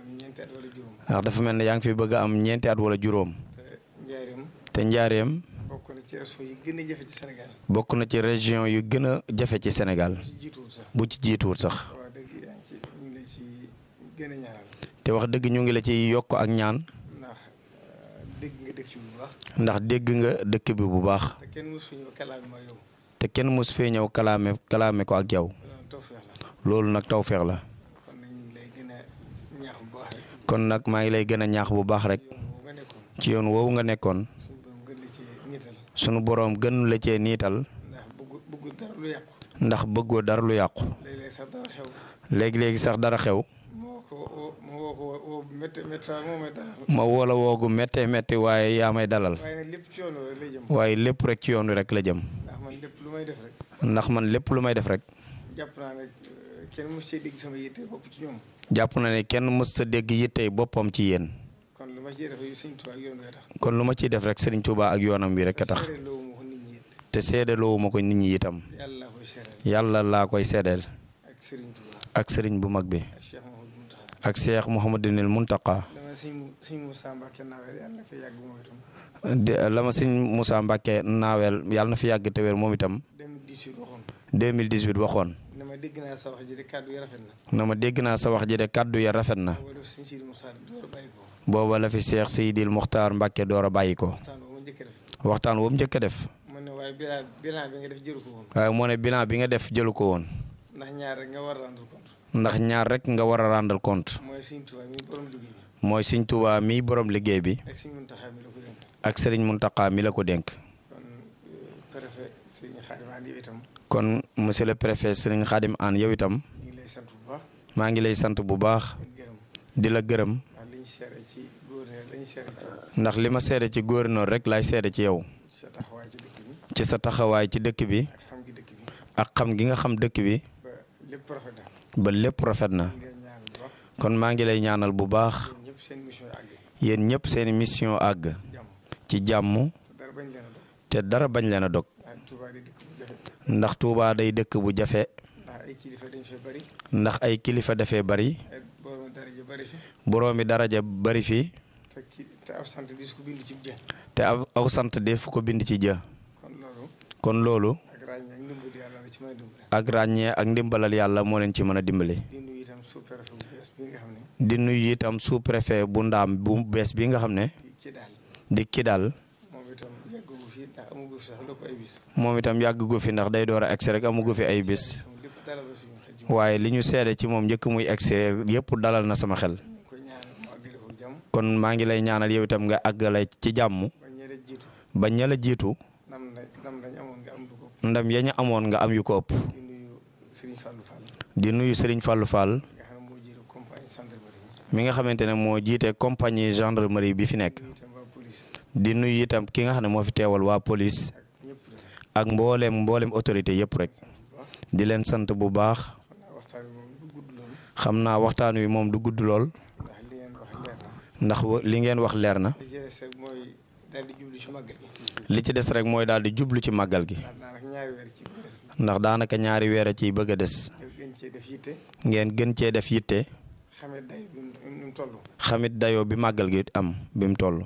yaa ngi fi bëgg am ñeenti at wala juróom ndax dafa mel ne yaa ngi fi bëgg a am ñeenti at wala juróom te njaareem te njaareem bokk na ci région yi gën a jafe ci Sénégal bokk na ci région yu gën a jafe ci Sénégal ci jiituwul sax bu ci jiituwul sax waaw dëgg yaa ngi ci ñu ngi la ci gën a ñaanal te wax dëgg ñu ngi la ci yokk ak ñaan ndax euh, dégg nga dëkk ci bu baax ndax dégg nga dëkk bi bu baax te kenn mosu ñëw kalaame ma yow te kenn mos fee ñëw kalaame kalaame ko ak yow loolu tawfeex la loolu nag tawfeex la kon nag ñu ngi lay gën a ñaax bu baax rek kon nag maa ngi lay gën a ñaax bu baax rek yoon boobu nga nekkoon ci yoon woowu nga nekkoon suñu borom gën la ci niital sunu boroom gën la cee niital ndax bëggu bëggu dara lu yàqu ndax bëggoo dara lu yàqu léeg-léeg sax dara xew léegi-léegi sax dara xew moo ko woo ma woo ko woo bu métti métti sax moo may dara ma woola woogu méttee métti waaye yaa may dalal waaye nag lépp ci yoon rek lay jëm waaye lépp rek ci yoon wi rek la jëm ndax man lépp lu may def rek ndax man lépp lu may def rek jàpp naa ne euh, kenn mos cee dégg sama yitte bopp ci ñoom jàpp na ne kenn mësta dégg yittey boppam ci yéen kon lu ma ciy def yu Sëñ Tuubaa ak yoon wee tax kon lu ma ciy def rek Serigne Touba ak yoonam bi rek a tax seere loowu ma ko nit ñi it te seedaloowu ma ko nit ñi itam yàlla laa koy seereel yàlla laa koy seedeel ak Serigne Touba ak Serigne bu mag bi ak Cheikh Mouhamadou Mountakha ak Cheikh Mouhamadinil Muntaka dama sëñ mu sëñ Moussa Mbacke nawel yàlla na fi yàgg moom itam de la ma sëñ Moussa Mbacke naaweel yàlla na fi yàgg te wér moom itam 2018 waxoon 2018 waxoon ne ma dégg naa sa wax ji de kàddu yi rafet na na ma dégg naa sa wax ji de kàddu ya rafet na booba def sëñ Sidi Muxtaar door a bàyyi ko booba la fi Cheikh Seydil Muxtaar Mbacke door a bàyyi ko waxtaan boobu ma njëkk a def waxtaan woowu njëkk a def mu ne waaye bilan bilan bi nga def jëru ko woon waaye moo ne bilan bi nga def jëlu ko woon ndax ñaar rek nga war a rendre compte ndax ñaar rek nga war a rendre compte mooy sëñ Tuubaa mi borom liggéey bi mooy Sëñ Tuubaa mi borom liggéey bi ak sëñ Muntaxa mi la ko dénk ak Serigne Muntaka mi la ko dénk kon euh, préfet sëñ Xaadim Andi itam kon monsieur le préfet Serigne Khadim Anne yow itam ñu ngi lay sant bu baax maa ngi lay sant bu baax di gërëm di la gërëm ndax liñ seere ci gouverneur lañ seere ci yow ndax li ma seede ci gouverneur rek laay seede ci yow sa taxawaay ci dëkk bi ci sa taxawaay ci dëkk bi ak xam gi dëkk bi ak xam gi nga xam dëkk bi ba lépp rafet na ba lépp rafet na ñu ngi leen ñaan bu baax kon maa ngi lay ñaanal bu baax yéen ñëpp seen mission yi àgg yéen ñëpp seeni mission àgg jàmm ci jàmm te dara bañ leen a dog te dara bañ leen a dog ndax Touba di dëkk bu jafe ndax Touba day dëkk bu jafe ndax ay kilifa dañ fee bari ndax ay kilifa dafee bari ay borom daraja bari fi boroomi daraja bari fi te ki te ab sant dis ko bind ci jë te ab aw sant def ko bind ci jë kon loolu kon loolu ak ràññee ak ndimbal yàlla la ci mën a dimbale ak ràññee ak ndimbalal yàlla moo leen ci mën a dimbali di nuyu itam sous-préfet bu bees bi nga xam ne di nuyu itam sous préfet bu ndaam bu bees bi nga xam ne di ci daal di ki daal moom itam yàggu fi ndax amugu fi sax lépp ay bis moom itam yàgg gu fi ndax day door a egsi rek amugu fi ay bis xam lépp dalal la suñu xel ji waaye li ñu seede ci moom njëkk muy egsi yëpp dalal na sama xel ñu ngi koy ñaan mu àggale ko jàmm kon maa ngi lay ñaanal yow itam nga àggale ci jàmm ba ñële jiitu ba ña la jiitu nam na nam lañ amoon amoon nga am du ko ndam ya ñu amoon nga am yu ko ëpp di nuyu Serigne Fallou Fall di nuyu Serigne Fallou Fall nga xam ne moo jiite compagnie gendarmerie mi nga xamante ne moo jiite compagnie gendarmerie bi fi nekk nuyu itam waa police di nuyu itam ki nga xam ne moo fi teewal waa police ak ñëpp rek ak mboolem mboolem autorité yëpp rek bu baax di leen sant bu baax xam naa waxtaan bi moom du gudd loolu xam naa waxtaan wi moom du gudd lool ndax li ngeen wax leer na ndax wa- li ngeen wax leer na li ci des rek mooy daal di jublu ci màggal gi li ci des rek mooy daal di jublu ci màggal gi ndax daanaka ñaari weer ci biir ndax daanaka ñaari weer a ciy bëgg a des def gën cee def yitte ngeen gën cee def yitte xamee day bi mu ni mu toll xamit dayoo bi màggal gi am bi mu toll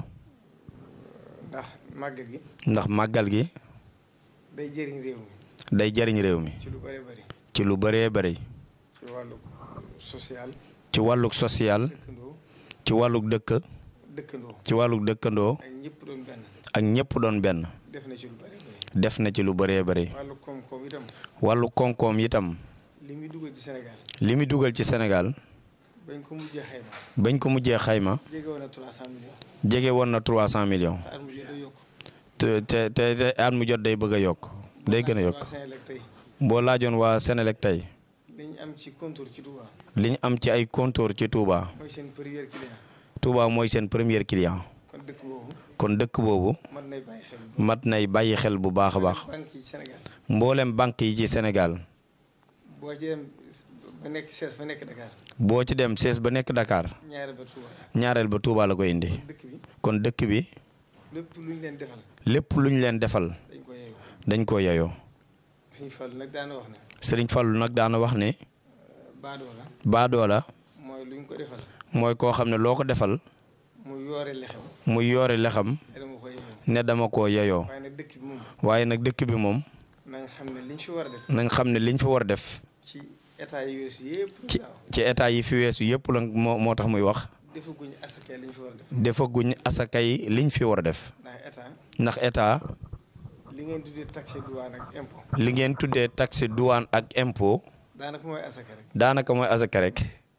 ndax màggal gi ndax màggal gi day jëriñ réew mi day jariñ réew mi ci lu bëree bëri ci lu bëree bëri ci wàllu social ci wàllug social dëkkandoo ci wàllug dëkk dëkkandoo ci wàllug dëkkandoo ak ñëpp doon benn ak ñëpp doon benn def na ci lu bëree bëri def na ci lu bëree bëri wàllu koom-koom itam wàllu koom-koom itam li muy dugal ci Sénégal li muy dugal ci Sénégal bañ ko mujjee xayma bañ ko mujjee xayma jege woon na 300 millions jege woon na 300 millions te at mu jot day yokk te te te te at mu jot day bëgg a yokk day gën a yokk waa Sénélec tey boo laajoon waa Sénélec tey li ñu am ci contour ci Touba li ñu am ci ay compteur ci Touba mooy seen premier client Touba mooy seen premier client kon dëkk boobu kon dëkk boobu mën nay bàyyi xel mat nay bàyyi xel bu baax a baax banque yi ci Sénégal mboolem banque yi ci Sénégal boo ci dem ba nekk sees ba nekk Dakar boo ci dem sees ba nekk Dakar ñaare ba Touba ñaareel ba Touba la koy indi dëkk bi kon dëkk bi lépp lu ñu leen defal lépp lu ñu leen defal dañ ko yeewu dañ ko yeyoo suñu fàll nag daana wax ne Sëriñ Fallu nag daana wax ne baadoo la baadoola mooy lu ñu ko defal mooy koo xam ne loo ko defal mu yoore lexem muy yoore lexam te dama ko yeewu ne dama koo yeyoo waaye nag dëkk bi moom waaye nag dëkk bi moom nañ xam ne liñ fi war a def nañ xam ne liñ fi war a def ci état yi weesu yëpp ci daaw ci état yi fi weesu yëpp la moo moo tax muy wax defaguñu asakee liñ fi war a def defaguñ asakay liñ fi war a def ndax état ndax état li ngeen tuddee taxe douane ak impôt li ngeen tuddee taxe douane ak impôt daanaka mooy asaka rek daanaka mooy asaka rek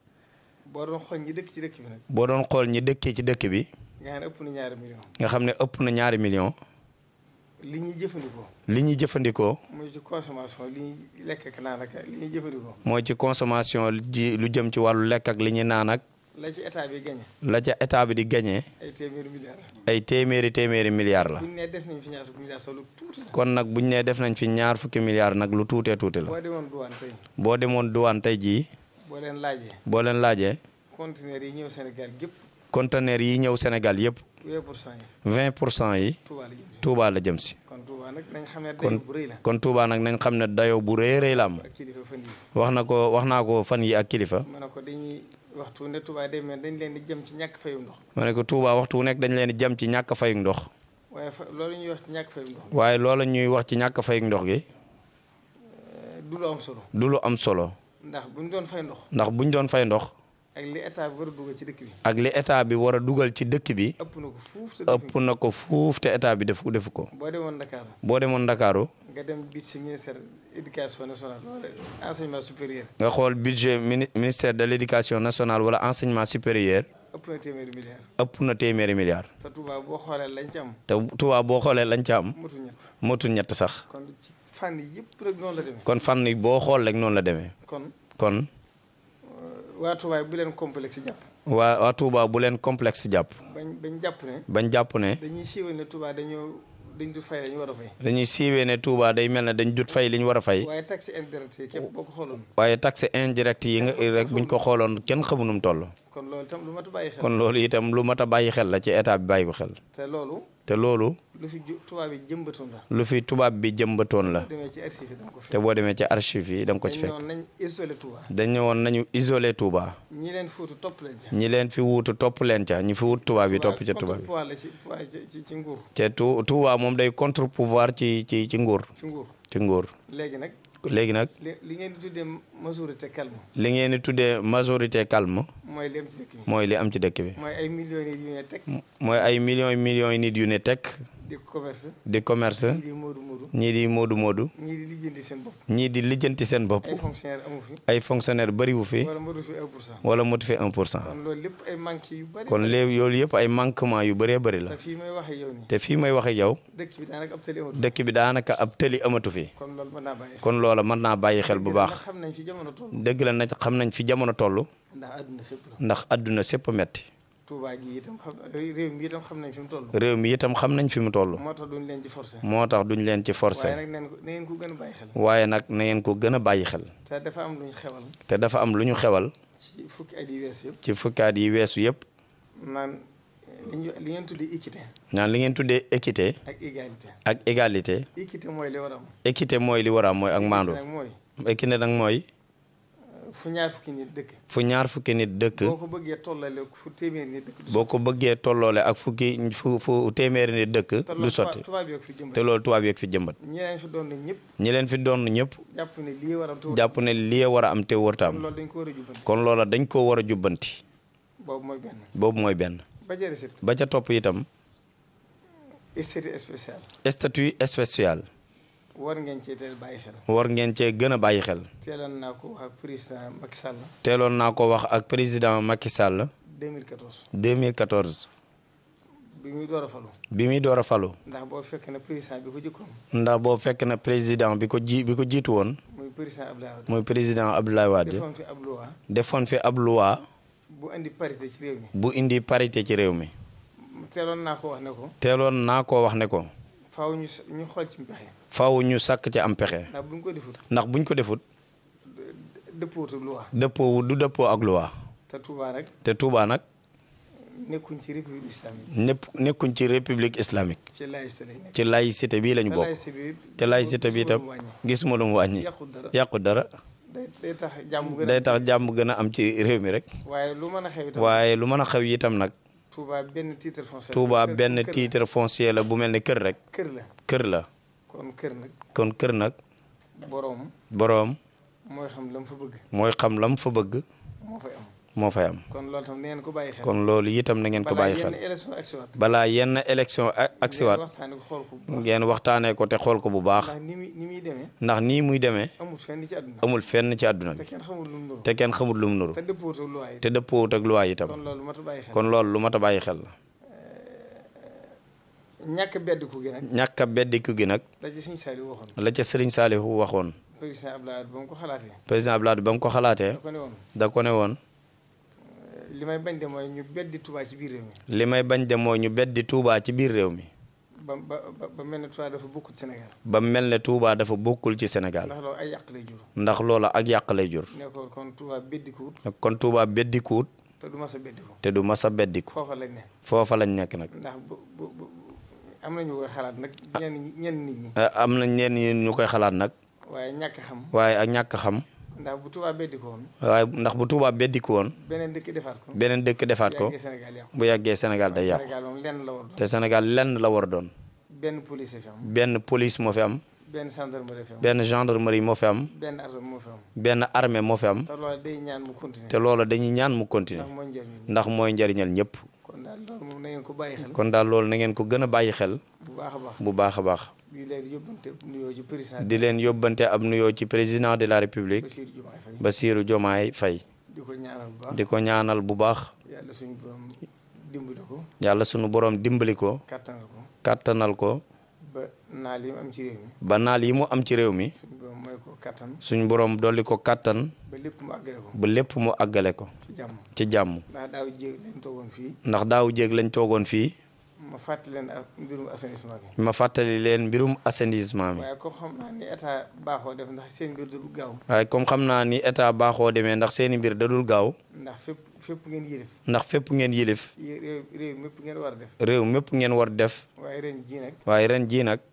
boo doon xool ñi dëkk ci dëkk bi nag boo doon xool ñi dëkkee ci dëkk bi nga xam ne ëpp na ñaari million nga xam ne ëpp na ñaari million li ñuy jëfandikoo li ñuy jëfandikoo mooy ci consommation li ñuy lekk ak naan ak li ñuy jëfandikoo mooy ci consommation ji lu jëm ci wàllu lekk ak li ñuy naan ak la ci état bi gañe la ca état bi di gagné ay téeméeri milliards ay téeméeri téeméeri milliards la buñ ne def nañ fi ñaar fukki milliards solo tuuti la kon nag buñ nee def nañ fi ñaar fukki milliards nag lu tuutee tuuti la boo demoon douane tey boo demoon douane tey jii boo leen laajee boo leen laajee conteneur yi ñëw Sénégal gépp conteneur yi ñëw Sénégal yëpp 20 pour cent yi 20 pour cent yi Touba la jëm si Touba la jëm si kon Touba nag nañ xam ne kon dayo bu rëy la kon Touba nag nañ xam ne dayoo bu rëy rëy la am ak kilifa fan yi wax na ko wax naa ko fan yi ak kilifa ma ne ko dañuy waxtu ne Touba day mel dañ leen di jëm ci ñàkk fayum ndox ma ne ko Touba waxtu wu nekk dañ leen di jëm ci ñàkk fayug ndox waaye fa loolu ñuy wax ci ñàkk fayum ndox waaye loola ñuy wax ci ñàkk fayug ndox gi du lu am solo du lu am solo ndax buñ doon fay ndox ndax buñ doon fay ndox ak li état bi war a dugal ci dëkk bi ak li état bi war a dugal ci dëkk bi ëpp na ko fuuf sa dëkk ëpp na ko fuuf te état bi defu defu ko boo demoon Dakar boo demoon Ndakaaru nga dem bit si ministère éducation nationale wala enseignement supérieur nga xool budget mini ministère de l' éducation nationale wala enseignement supérieur ëpp na téeméeri milliards ëpp na téeméeri milliards te Touba boo xoolee lañ ci am te Touba boo xoolee lañ ca am motu ñett motul ñett sax kon ci fànn yi yëpp rek noonu la demee kon fànn yi boo xool rek noonu la demee kon kon waa Touba bu leen complexe jàpp waa waa Touba bu leen complexe jàpp bañ bañ jàpp ne bañ jàpp ne dañuy siiwal ne Touba dañoo dañ du fay lañu war a fay dañuy siiwee ne Touba day mel ne dañ dut fay li ñu war a fay waaye taxe indirecte yi képp boo ko xooloon waaye taxe indirect yi nga rek buñ ko xooloon kenn xamunum toll kon loolu itam lu mat a bàyyi xel kon loolu itam lu mat a bàyyi xel la ci état bi bàyyi ko xel te loolu te loolu lu fi ju Touba bi jëmbatoon la lu fi tubaab bi jëmbatoon la demee ci archive yi da nga ko te fekk boo demee ci archive yi da nga ko ci dañ fekk noonu nañ isolé Touba dañ ne woon nañu isolé Touba ñi leen fuutu topp leen ca ñi leen fi wuutu topp leen ca ñi fi wut tubaab yi topp ca tubaab bi pouvoir la ci pouvoir ci ci- ci nguur te tu Touba moom day contre pouvoir ci ci ci nguur ci nguur ci nguur léegi nag léegi nag li li ngeen di tuddee majorité calme li ngeen di tuddee majorité calme mooy li am ci dëkk bi mooy li am ci dëkk bi mooy ay millions yi yu ne teg mooy ay millions millions yi nit yu ne tekk di commerce di commerce ñii di moodu moodu ñii di moodu moodu ñii di lijjanti seen bopp ñii di lijjanti seen bopp ay fonctionnaire amu fi ay fonctionnaire bëriwu fi wala moodu fi un pour cent wala motu fi 1 pour cent kon loolu lépp ay manque yu bari kon léegi yoolu yëpp ay manquement yu bëree bëri la te fii may waxee yow nii te fii may waxe yow dëkk bi daanaka ab tali amatu dëkk bi daanaka ab tëli amatu fi kon loolu mën naa bàyyi kon loola mën naa bàyyi xel bu baax ndax xam nañ fi jamono toll dëgg la nag xam nañ fi jamono toll ndax àdduna sépp la ndax àdduna sépp metti Touba gi itam xam réew mi itam xam nañ fi mu toll réew mi itam xam nañ fi mu toll moo tax duñ leen ci forcé moo tax duñ leen ci waaye forcé nag neen ko na ngeen ko gën a bàyyi xel waaye nag na ngeen ko gën a bàyyi xel te dafa am lu ñu xewal te dafa am lu ñu xewal ci fukki at yi wees yëpp ci fukkaat yi weesu yëpp naan li ñu li ngeen tuddee équité naan li ngeen tuddee équité ak égalité ak égalité équité mooy li war a am équité mooy li war a am mooy ak maandu nag mooy équité nag mooy fu ñaar fukki nit dëkk fu ñaar fukki nit dëkk boo ko bëggee tollale fu téeméeri nit dëkk du boo ko bëggee tolloole ak fukki fu fu téeméeri nit dëkk sotti du sotti tubaab yi ak fi jëmbat te loolu tubaab yeeg fi jëmbat ñi leen fi doon ñëpp ñi leen fi doon ñëpp jàpp ne lii war a am te jàpp ne lii war a am te wërta kon am loolu dañ ko war a jubbanti kon loola dañ koo war a jubbanti boobu mooy benn boobu mooy benn ba jëri sit ba ca topp itam statut spécial statut spécial war ngeen cee teel bàyyi xel war ngeen cee gën a bàyyi xel teeloon naa ko ak président Macky Sall teeloon naa ko wax ak président Macky Sall 2014 2014 bi muy door a falu bi muy door a falu ndax boo fekk na président bi ko jëkkoon ndax boo fekk na président bi ko ji bi ko jiitu woon muy président Abdoulaye Wade muy président Abdoulaye Wade defoon fi ab loi defoon fi ab loi bu indi parité ci réew mi bu indi parité ci réew mi teeloon naa ko wax ne ko teeloon naa ko wax ne ko faaw ñu s- ñu xool ci pexe faw ñu sàkk ci am pexe ndax bu ñu ko defut ndax buñ ko defut dëppootu loi dëppoo du dëppoo ak loi te Touba rek te Touba nag nekkuñ ci république islamique ñëpp nekkuñ ci république islamique ci laïcité lañ nekk ci laïcité bii lañu te bokk laïcité bi te laïcité bi itam gisuma lu mu wàññi yàqul dara yàqu dara day day tax jàmm gën a day tax jàmm gën a am ci réew mi rek waaye lu mën a xew itam waaye lu mën a xew itam nag Touba benn titre foncier Touba kër- benn kër la. titre foncier la bu mel ne kër rek kër la kër la kon kër nag kon kër nag boroom boroom mooy xam la mu fa bëgg mooy xam lam fa bëgg moo fay am moo fay am kon loolu tam neen ko bàyyi xel kon loolu itam na ngeen ko balaa bàyyi yenn xel élection ak siwaat balaa yenn élection a- ak siwaat waxtaane ko xool ko bu baax ngeen waxtaanee ko te xool ko bu baax ndax ni muy ni muy demee ndax nii muy demee amul fenn ci àdduna amul fenn ci àdduna te bi kenn xamul lu mu nuru te kenn xamul lu mu nuru te dëppootu loi yi te dëppoowut ak loi itam kon loolu mat a bàyyi xel kon loolu lu mat a bàyyi xel la ñàkk beddiku gi nag ñàkk a beddiku gi nag da ci Sëñ Saaliw waxoon la ca Serigne Saliou waxoon président Abdoulaye Wade ba mu ko xalaatee président Abdoulaye ba mu ko xalaatee da ko ne woon da ko ne woon li may bañ de mooy ñu beddi Touba ci biir réew mi li may bañ de mooy ñu beddi Touba ci biir réew mi ba ba ba ba mel ne Touba dafa bokkul Sénégal ba mel ne Touba dafa bokkul ci Sénégal ndax loolu ay yàq lay jur ndax loola ak yàq lay jur ne ko kon Touba beddikuwut kon Touba beddikuwut te du mas a beddiku te du mas a beddiku foofa lañ ne foofa lañ nekk nag ndax bu bu bu am nañu koy xalaat nag ñenn ñi ñenn nit ñi Eh, am na ñenn ñi ñu koy xalaat nag waaye ñàkk xam waaye ak ñàkk xam ndax bu Touba beddiku woon waaye ndax bu Touba beddiku woon beneen dëkk defaat ko beneen dëkk defaat ko yàggee Sénégal yàqu bu yàggee Sénégal day yàqu Sénégal moom lenn la war doon te Sénégal lenn la war a doon benn police fi am benn police moo fi am benn gendarmerie fi am benn gendarmerie moo fi am benn arme moo fi am benn armée moo fi am te loolu day ñaan mu continuer te loola dañuy ñaan mu continuer ndax mooy njëriñ ndax mooy njariñal ñëpp kon daal loolu moom na ngeen ko bàyyi xel kon daal loolu na ngeen ko gën a bàyyi xel bu baax a baax bu baax a baax di leen yóbbante nuyoo ci président di leen yóbbante ab nuyoo ci président de la république Bassirou Diomaye Faye Bassirou Diomaye Faye di ko ñaanal bu baax di ko ñaanal bu baax yàlla suñu borom dimbali ko yàlla sunu borom dimbali ko kàttanal ko kàttanal ko ba naal yi mu am ci réew mi ba naal yi mu am ci réew mi suñu borom mooy ko kàttan suñu borom dolli ko kàttan ba lépp mu àggale ko ba lépp mu àggale ko ci jàmm ci jàmm ndax daaw jéeg lañ toogoon fii ndax daaw jéeg lañ toogoon fii ma fàttali leen ak mbirum assainissement bi ma fàttali leen mbirum assainissement mi waaye ko xam naa ni état baaxoo def ndax seen mbir du gaaw waaye comme xam naa ni état baaxoo demee ndax seeni mbir dadul gaaw ndax fépp fépp ngeen yilif ndax fépp ngeen yilif yé- réew réew mépp ngeen war a def réew mépp ngeen war def waaye ren ji nag waaye ren jii nag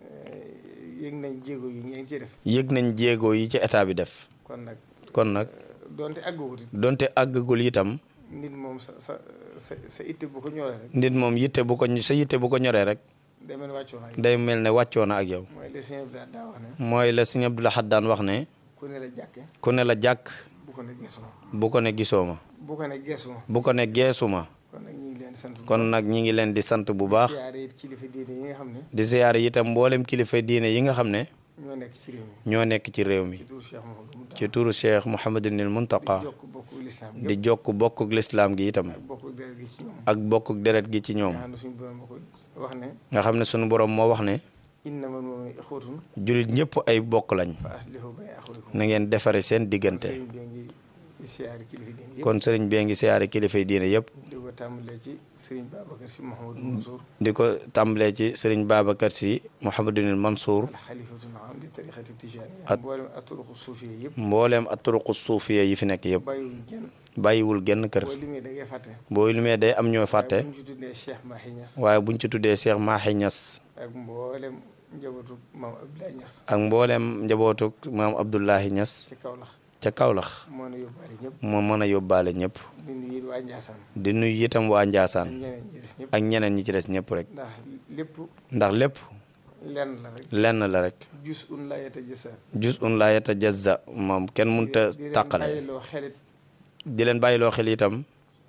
yëg nañ jéego yi ngeen ciy def yëg nañ jéego yi ci état bi def kon nag kon nag donte àggagut it donte àggagul itam nit moom sa sa sa sa itte bu ko ñoree rek nit moom yitte bu ko sa yitte bu ko ñoree rek demeen wàccoo na ak day mel ne wàccoo na ak yow mooy les sëñ bi daa wax ne mooy la sëñ Abdou Lahad daan wax ne ku ne la jàkke ku ne la jàkk bu ko ne geesu ma bu ko ne gisoo ma bu ko ne geesu ma bu ko ne geesu ma kon nag ñu ngi leen leen di sant bu kon nag ñi ngi leen di sant bu baax siyaare it kilifa diine yi nga xam ne di siyaare itam mboolem kilifa diine yi nga xam ne ñoo nekk ci réew mi ñoo nekk ci réew mi ci turu Cheikh Mouhamadou Mountakha ci turu Cheikh Mouhamadunil Muntaqa jokk bokku lislaam di jokk bokkuk lislaam gi itam ak bokku deret gi ci ñoom ak bokkuk deret gi ci ñoom nga xam ne suñu borom ko wax ne nga xam ne sunu borom moo wax ne innamal mu'minuuna ixwatun jullit ñëpp ay bokk lañ fa aslihu bayna axawaykum na ngeen defare seen diggante sëriñ bi ngi siyaare kilifa diine yëpp kon sëriñ bee ngi siyaare kilifay diine yëpp di ko tàmbalee ci sëriñ Babacar si Mouhamadou Mansour di ko tàmbalee ci sëriñ Babacar si Mouhamadunil Mansour al xalifatul aam li tariqati tijaaniya At- mboolem aturuqu suufiya yëpp mbooleem aturuqu suufiya yi fi nekk yëpp bàyyiwul genn bàyyiwul genn kër boo limee da ngay fàtte boo limee day am ñoo fàtte waaye bu ñu ci tuddee Cheikh Mahi Niass waaye buñ ci tuddee Cheikh Mahi Niass ak mboolem njabootu maam Abdoulaye Niass ak mbooleem njabootuk maam Abdullahi Niass ci Kaolack ca Kaolack moo na yóbbaale ñëpp moo mën a yóbbaale ñëpp di nuyu waa Ndiassane di nuyu itam waa ak Njaasaan ñeneen ñi des ñëpp ak ñeneen ñi ci des ñëpp rek ndax lépp ndax lépp lenn la rek lenn la rek jus un la yeta jësa jus un laa yatajazza moom kenn mënta di leen tàqale bàyyiloo xelit di leen bàyyiloo xel itam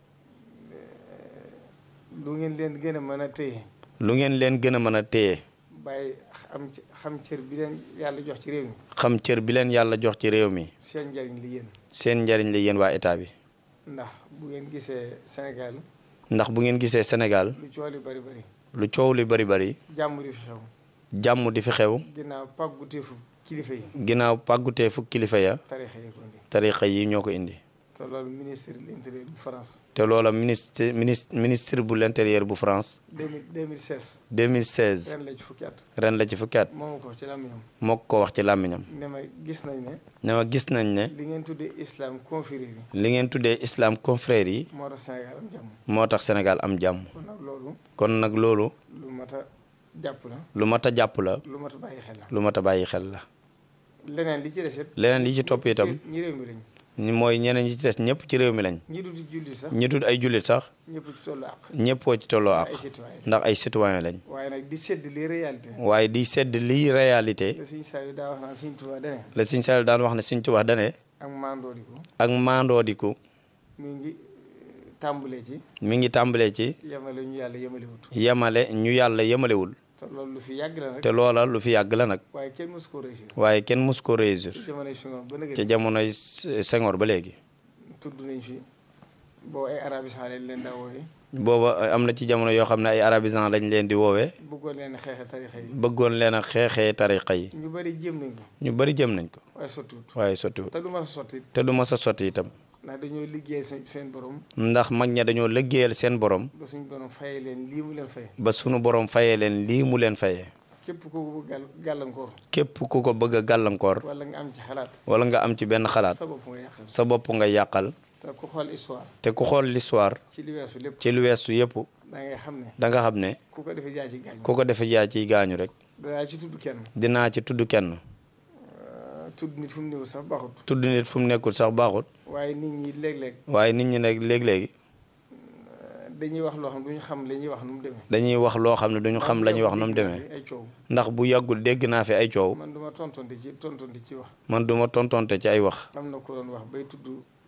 lu ngeen leen gën a mën a téye lu ngeen leen gën a mën a téye bàyyi am ci xam cër bi leen yàlla jox ci réew mi xam cër bi leen yàlla jox ci réew mi seen njariñ li yéen seen njariñ la yéen waa état bi ndax bu ngeen gisee Sénégal ndax bu ngeen gisee Sénégal lu coow li bari bari lu coow li bari bari jàmm di fi xew jàmm di fi xew ginnaaw pàgguteefu kilifa yi ginnaaw pàggutee fukk kilifa ya tarixa yi ko indi tarixa yi ñoo ko indi te loolu ministre de l'intérieur bu France te loola ministre ministre ministre bu l'intérieur bu France 2000 2016 2016 ren la ci fukki at ren la ci fukki at moomu ko ci làmmiñam moo ko wax ci làmmiñam ne ma gis nañ ne ne ma gis nañ ne li ngeen tuddee islam confrérie yi li ngeen tuddee islam confrère yi moo tax Sénégal am jàmm moo tax Sénégal am jàmm kon nag loolu kon nag loolu lu mat a jàpp la lu mat a jàpp la lu mat a bàyyi xel la lu mat a bàyyi xel la leneen li ci des it leneen li ci topp itam ñi réew mi lañ ñi mooy ñeneen ñi ci des ñëpp ci réew mi lañ ñi dul julli sax ñi tudd ay jullit sax ñëpp ci tollu àq ñëppoo ci tolloo ak ay citoyen ndax ay citoyen lañ waaye nag di sedd les réalités waaye di sedd liy réalité la suñu saa yu daa wax naan suñu tubaab dane la Sëñ Saaliw daan wax ne Sëñ Tuubaa dane ak mandoodiku ak maandoodiku mi ngi tàmbalee ci mi ngi tàmbalee ci yemale ñu yàlla yemalewut yemale ñu yàlla yemalewul te loolu lu fi yàgg la nag te loola lu fi yàgg la nag waaye kenn mësu ko réussir waaye kenn mus ko réussir ci jamonoy Senghor ba nëgë ci jamonoy Senghor ba léegi tudd nañ fi boo ay arabisant lañ leen daa wooye booba am na ci jamono yoo xam ne ay arabisant lañ leen di woowee bëggoon leen xeexe tarixa yi bëggoon leen a xeexee tariqa yi ñu bëri jéem nañ ko ñu bari jëm nañ ko waaye sottiwut waaye sottiwut te du ma sa sotti te du mas a sotti itam ndax dañoo liggéey seen seen borom ndax mag ña dañoo liggéeyal seen borom ba suñu borom fayee leen lii mu leen fay ba sunu borom fayee leen lii mu leen fayee képp ku ko gàll gàllankoor képp ku ko bëgg a gàllankoor wala nga am ci xalaat wala nga am ci benn xalaat sa bopp nga yàqal sa bopp nga yàqal te ku xool histoire te ku xool l'histoire ci li weesu lépp ci lu weesu yëpp da ngay xam ne da nga xam ne ku ko defee jaay ci gaañ ku ko defee jaay ciy gaañu rek danaa ci tudd kenn dinaa ci tudd kenn tudd nit fu mu néew sax baaxut tudd nit fu mu nekkul sax baaxut waaye nit ñi léeg-léeg waaye nit ñi nag léeg-léegi dañuy wax loo xam duñu xam li ñuy wax nu mu demee dañuy wax loo xam ne duñu xam la ñuy wax nu mu demee ay coow ndax bu yàggul dégg naa fi ay coow man duma tontonte ci tontonte ci wax man duma tontonte ci ay wax am na ko doon wax bay tudd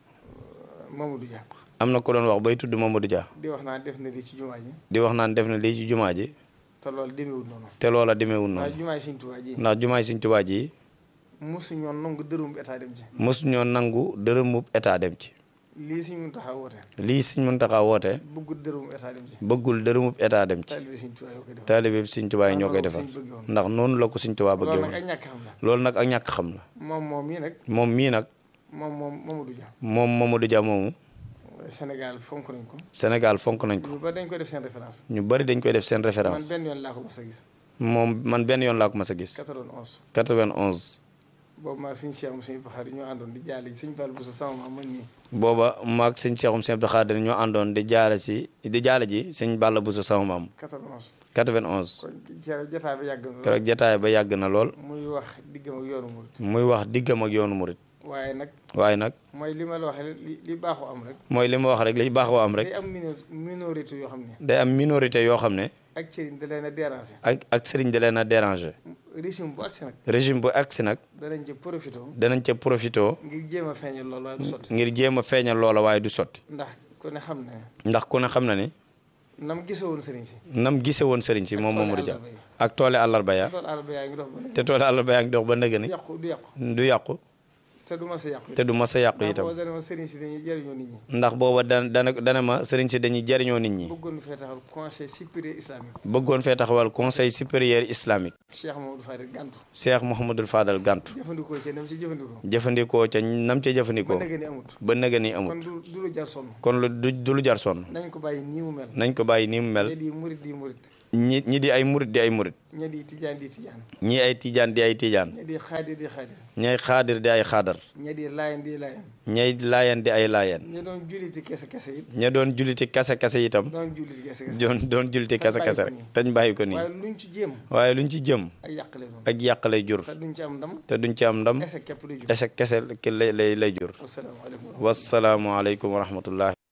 Mamadou Dia am na ko doon wax bay tudd Mamadou Dia di wax naa def na lii ci jumaa ji di wax naan def na lii ci jumaa ji te loolu demeewul noonu te loola demeewul waaye noonu jumaa yi Sëñ Tuubaa ji ndax jumaay Sëñ Tuubaa ji mosu ñoo nangu dërëm état dem ci mosu ñoo nangu dërëmub état dem ci lii Sëñ Muntaxa woote lii Sëñ Muntaxa woote bëggul dërëm état dem ci bëggul dërëmub état dem ci taalibe Sëñ Tuubaa yoo ko def taalibe bi Sëñ Tuubaa yi ñoo koy defal ndax noonu la ko Sëñ Tuubaa bëggee loolu nag woon ay ñàkk xam la loolu nag ak ñàkk xam la moom moom mii nag moom mii nag moom moom Mamadou Dia moom Mamadou Dia moomu Sénégal fonk nañ ko Sénégal fonk nañ ko ñu ba dañ ko def seen référence ñu bari dañ koy def seen man référence benn yoon laa ko mos a gis moom man benn yoon laa ko mas a gis 91 91 boobu maa suñu Cheikh suñu Baxaar ñoo àndoon di jaale ji suñu Fall Bousso sama maam man nii booba maag sëñ Seexum Sëñ Abdou Xaadir ñoo àndoon di jaale si di jaale ji sëñ Balla Bousso sama maam 91 91 kon keroog jotaay bi yàgg na lool keroog jataay ba yàgg na lool muy wax diggam ak yoonu murit muy wax diggam ak yoonu murit waaye nag waaye nag mooy li ma la waxee li li baaxoo am rek mooy li ma wax rek li baaxoo am rek day am mino minorité yoo xam ne day am minorité yoo xam ne ak cëriñ da leen a déranger ak ak sëriñ da leen a déranger régime bu agsi nag régime bu agsi nag danañ ci profité danañ ca profité ngir jéem a feeñal loolu waaye du sotti ngir jéem a feeñal loola waaye du sotti ndax ku ne xam ne ndax ku ne xam na ni nam gise woon sëriñ si nam gise woon sëriñ si moom tooli Mamadou Dia àllarba yi. ak toole àllarba ya tool àll ba yaa ngi dox ba te toole àllarba yaa ngi dox ba nëgë ni yàqu du yàqu du yàqu te du ma sa yàqu te du mas a yàqu ndax itam boo dana ma sëriñ si dañuy jëriñoo nit ñi ndax booba dana dana dana ma sëriñ si dañuy jariñoo nit ñi bëggoon fee taxal conseil supérieur islamique bëggoon fee taxawal conseil supérieur islamique Cheikh Mamadou Fadil Gantu Cheikh Mouhamadul Fadal Gantu jëfandikoo ci nam ci jëfandikoo jëfandikoo ca nam ca ba jëfandikoo nëgë ni amut ba nëgë ni kon amul du du lu jar sonn kon lu du du lu jar sonn nañ ko bàyyi nii mu mel nañ ko bàyyi ni mu ña mel di murit di murit ñi ñi di ay murit di ay murit ña di tijaan di tijaan ñi ay tijaan di ay tijaan ña di xaadir di xaadir ñay xaadir di ay xaadar ña di laayan di laayan ñay laayeen di ay laayeen ña doon julliti kese kese it ña doon julliti kase kase itam doon julliti kese kese doon doon julliti kase kase rek tañ bàyyi ko nii waaye luñ ci jéem waaye luñ ci jëm ak yàq lay doon ak yàq lay jur te duñ ci am ndam te duñ ci am ndam ese képp luy jur échec kese lay lay lay jur wasalaamaaleykum wasalaamualeykum wa rahmatullah